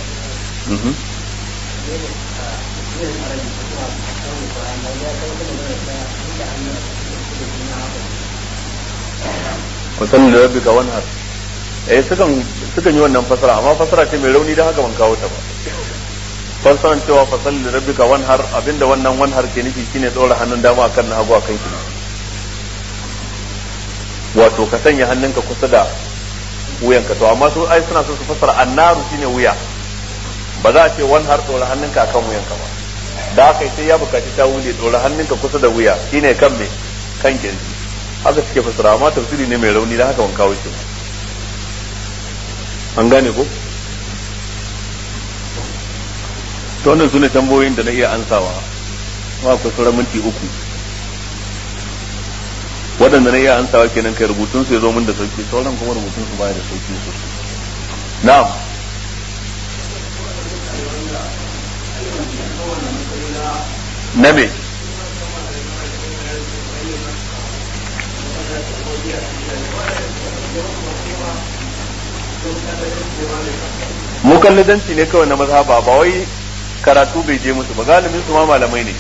wasan da rabbi ka wanhar eh sukan sukan yi wannan fasara amma fasara ce mai rauni da haka ban kawo ta ba fassaran cewa fasalli da rabbika wanhar abinda wannan wanhar ke nufi shine dora hannun dama akan na hagu akan kina wato ka sanya hannunka kusa da wuyanka to amma su ai suna so su fassara annaru shine wuya ba za a ce wanhar dora hannunka akan wuyanka ba da haka sai ya bukaci ta wule dora hannunka kusa da wuya shine kan me kan kirji haka suke fassara amma tafsiri ne mai rauni da haka ban kawo shi an gane ko to wannan sune tambayoyin da na iya ansawa ma ku sauran minti uku waɗanda na iya ansawa kenan kai rubutun su ya zo min da sauki sauran kuma rubutun su baya da sauki sosai na'am na me mukallidanci ne kawai na mazhaba ba wai karatu bai je musu ba galibin su ma malamai ne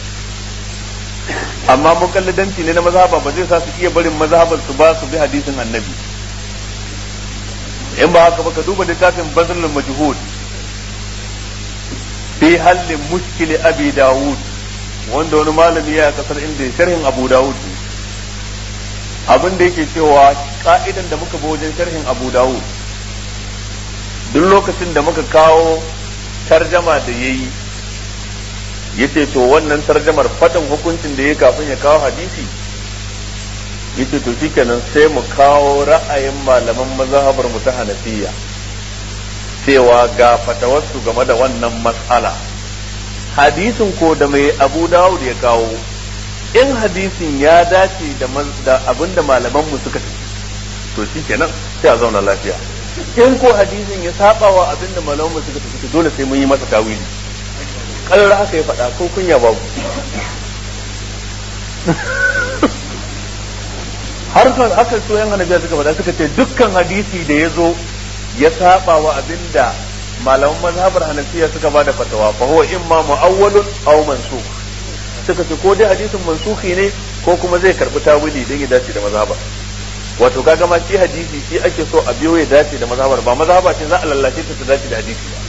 amma mukallidanci ne na mazhaba ba zai sa su iya barin mazhabar su ba su bi hadisin annabi in ba haka ba ka duba littafin bazlul majhud fi hallin mushkil abi dawud wanda wani malami ya kasar inda sharhin abu dawud abin da yake cewa ka'idan da muka bi wajen sharhin abu dawud duk lokacin da muka kawo tarjama da ya yi ya ce to wannan tarjamar fatan hukuncin da ya kafin ya kawo hadisi ya ce to shikenan sai mu kawo ra'ayin malaman mazhabar mu ta hanafiya cewa ga fatawarsu game da wannan matsala hadisin ko da mai abu dawud ya kawo in hadisin ya dace da abin da malamanmu suka tafi to shikenan sai a zauna lafiya in ko hadisin ya saba wa abin da malamanmu suka tafi dole sai mun yi masa tawili kalar haka ya faɗa ko kunya babu har kan haka so yan hanabiya suka faɗa suka ce dukkan hadisi da ya zo ya saba wa abin da malaman mazhabar hanafiya suka bada fatawa fa huwa imma mu'awwalun aw mansukh suka ce ko dai hadisin mansukhi ne ko kuma zai karbi tawili dan ya dace da mazhabar wato kaga ma shi hadisi shi ake so a biyo ya dace da mazhabar ba mazhaba ce za a lallace ta ta dace da hadisi ba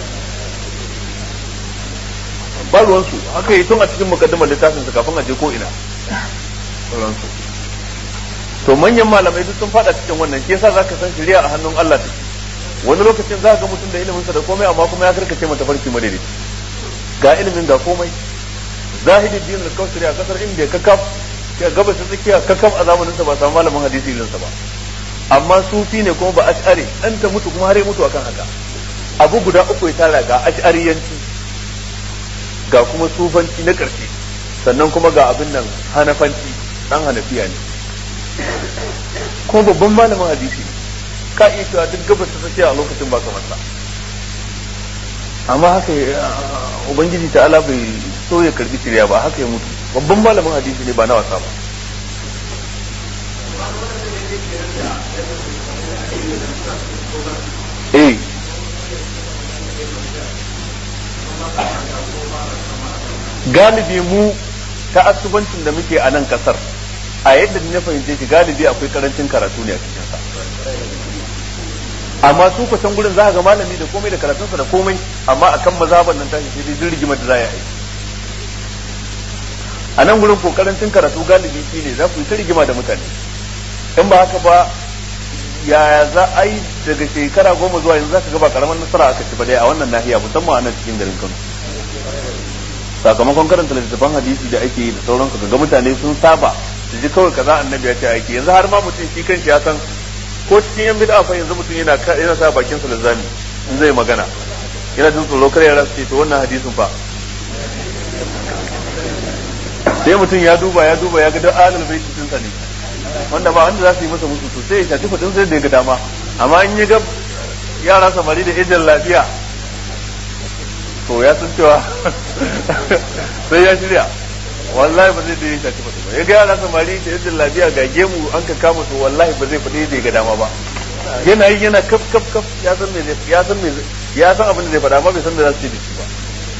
ba ruwansu haka yi tun a cikin mukaddimar littafin su kafin a je ko ina ruwansu to manyan malamai duk sun fada cikin wannan shi yasa zaka san shari'a a hannun Allah take wani lokacin za ga mutum da ilimin sa da komai amma kuma ya karkace mata farki madaidai ga ilimin ga komai zahidi din al-kausari a kasar indiya kakaf ya gaba ta tsakiya kakaf a zamanin sa ba samu malamin hadisi irin sa ba amma sufi ne kuma ba ash'ari dan ta mutu kuma har ya mutu akan haka abu guda uku ya tara ga ash'ariyanci ga kuma sufanci na ƙarshe sannan kuma ga abin nan hanafanci dan hanafiya ne kuma babban malamin hadisi ka iya cewa duk gabas ta tsakiya a lokacin ba kamar sa amma haka ubangiji ta ala bai so ya karbi shirya ba haka ya mutu babban malamin hadisi ne ba na wasa ba eh galibi mu ta asubancin da muke a nan kasar a yadda na fahimce shi galibi akwai karancin karatu ne a cikin sa amma su kusan gurin za ga malami da komai da karatunsa da komai amma akan mazhaban nan tashi sai dai rigima da za ya yi a nan gurin ko karancin karatu galibi shi ne za ku yi ta rigima da mutane in ba haka ba yaya za a yi daga shekara goma zuwa yanzu za ka ga ba karamar nasara aka ci ba dai a wannan nahiya musamman a nan cikin garin Kano sakamakon karanta littattafan hadisi da ake yi da sauransu ga mutane sun saba su ji kawai kaza annabi ya ce aiki yanzu har ma mutum shi kanshi ya san ko cikin yan bid'a fa yanzu mutum yana yana sa bakin sa lazami in zai magana yana jin tsoro kare ya ce to wannan hadisin fa sai mutum ya duba ya duba ya ga duk alal bai cikin sa ne wanda ba wanda za su yi masa musu to sai ya tafi fadin sai da ya ga dama amma in ya ga yara samari da ejin lafiya to ya san cewa sai ya shirya wallahi ba zai da ya shafi fadi ba ya ga yara samari da yadda lafiya ga gemu an ka kama to wallahi ba zai fadi da ya ga dama ba yana yi yana kaf kaf kaf ya san me ya san me ya san abin da zai faɗa amma bai san da za su ce da shi ba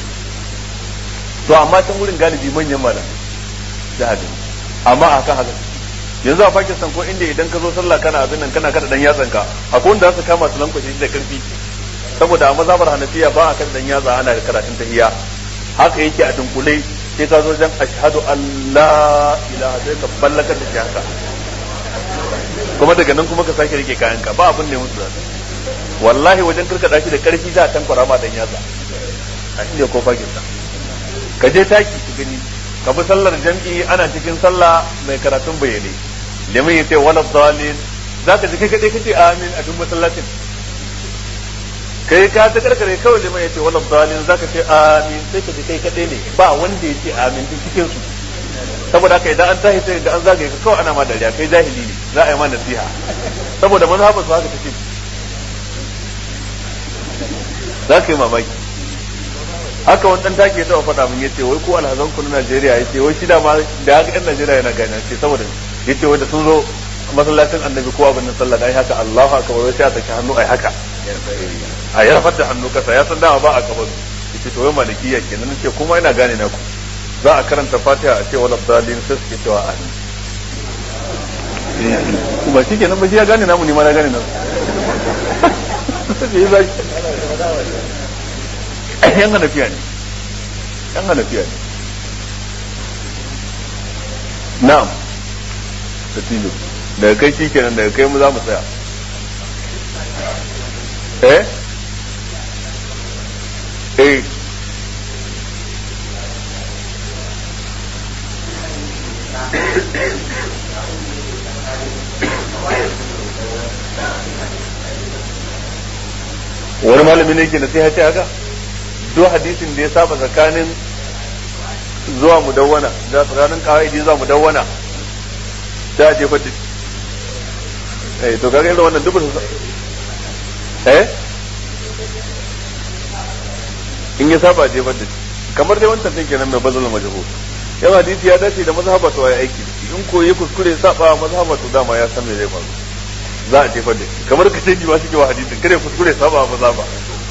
to amma can wurin galibi manyan malamai da haka amma a kan haka yanzu a Pakistan ko inda idan ka zo sallah kana abin nan kana kada dan yatsanka akwai wanda za su kama su lankwashe shi da karfi saboda a mazhabar hanafiya ba a kan dan yatsa ana da karatun tahiyya haka yake a dunkule sai ka zo jan ashhadu an la ilaha sai ka ballakar da shi haka kuma daga nan kuma ka sake rike kayan ka ba abin ne musu zai wallahi wajen karkada shi da karfi za a tankwara ma dan yatsa a inda ko fakin sa ka je taki ki gani ka bi sallar jam'i ana cikin sallah mai karatun bayyane liman yace wala dalil zaka ji kai kadai kace amin a duk masallacin kai ka ta karkare kawai liman yace wala dalil zaka ce amin sai ka ji kai kadai ne ba wanda yace amin duk cikin su saboda haka idan an tashi sai da an zagaye ka kawai ana ma dariya kai jahili ne za a yi ma nasiha saboda mazhabar su haka take za ka yi mamaki haka wani dan take ta faɗa min yace wai ko alhazan ku na Najeriya yace wai shi da ma da haka ɗan Najeriya yana gani ce saboda yace wai da sun zo masallacin annabi ko abin nan sallah dai haka Allahu akbar wai sai a saki hannu ai haka a yarfar da hannu kasa ya san dama ba a kabaru yace to wai malikiya kenan nace kuma ina gane na ku za a karanta Fatiha a ce wala dalin sai suke cewa amin ba shi kenan ba shi ya gane namu ni ma na gane namu yan hanafiya ne yan hanafiya ne na'am tatilu daga kai shi kenan daga kai mu za mu tsaya eh eh wani malami ne ke na sai ce haka duk hadisin da ya saba tsakanin zuwa mudawwana da tsakanin kawai zuwa mudawwana sai a jefar da eh to kaga irin wannan duk eh in ya saba jefar da kamar dai wancan din kenan mai bazal majhul yawa hadisi ya dace da mazhaba to ya aiki in ko ya kuskure saba mazhaba to dama ya san me zai faru za a jefar da shi kamar ka ce ji ba shi ke wa hadisin kare kuskure saba mazhaba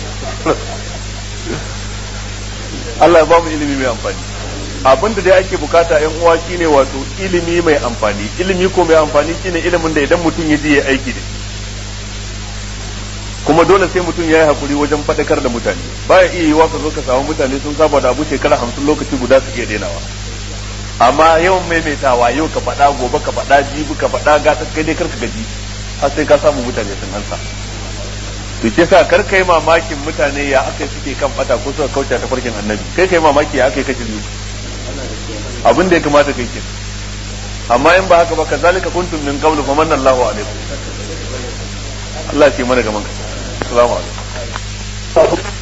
Allah ya ba mu ilimi mai amfani abin da dai ake bukata yan uwa shine wato ilimi mai amfani ilimi ko mai amfani shine ilimin da idan mutum ya je ya aiki da kuma dole sai mutum ya yi hakuri wajen faɗakar da mutane baya iya yiwa ka zo ka samu mutane sun saba da abu shekara hamsin lokaci guda su iya denawa amma yawan maimaitawa yau ka faɗa gobe ka faɗa jibi ka faɗa gata kai dai karka gaji har sai ka samu mutane sun ansa to ke sa kar kai mamakin mutane ya aka suke kan bata ko suka kauce ta farkin annabi kai kai mamaki ya aka kashi biyu abin da ya kamata kai ke amma in ba haka ba kazalika kuntum min qablu fa manna Allahu alaikum Allah ya ce mana gaman ka assalamu alaikum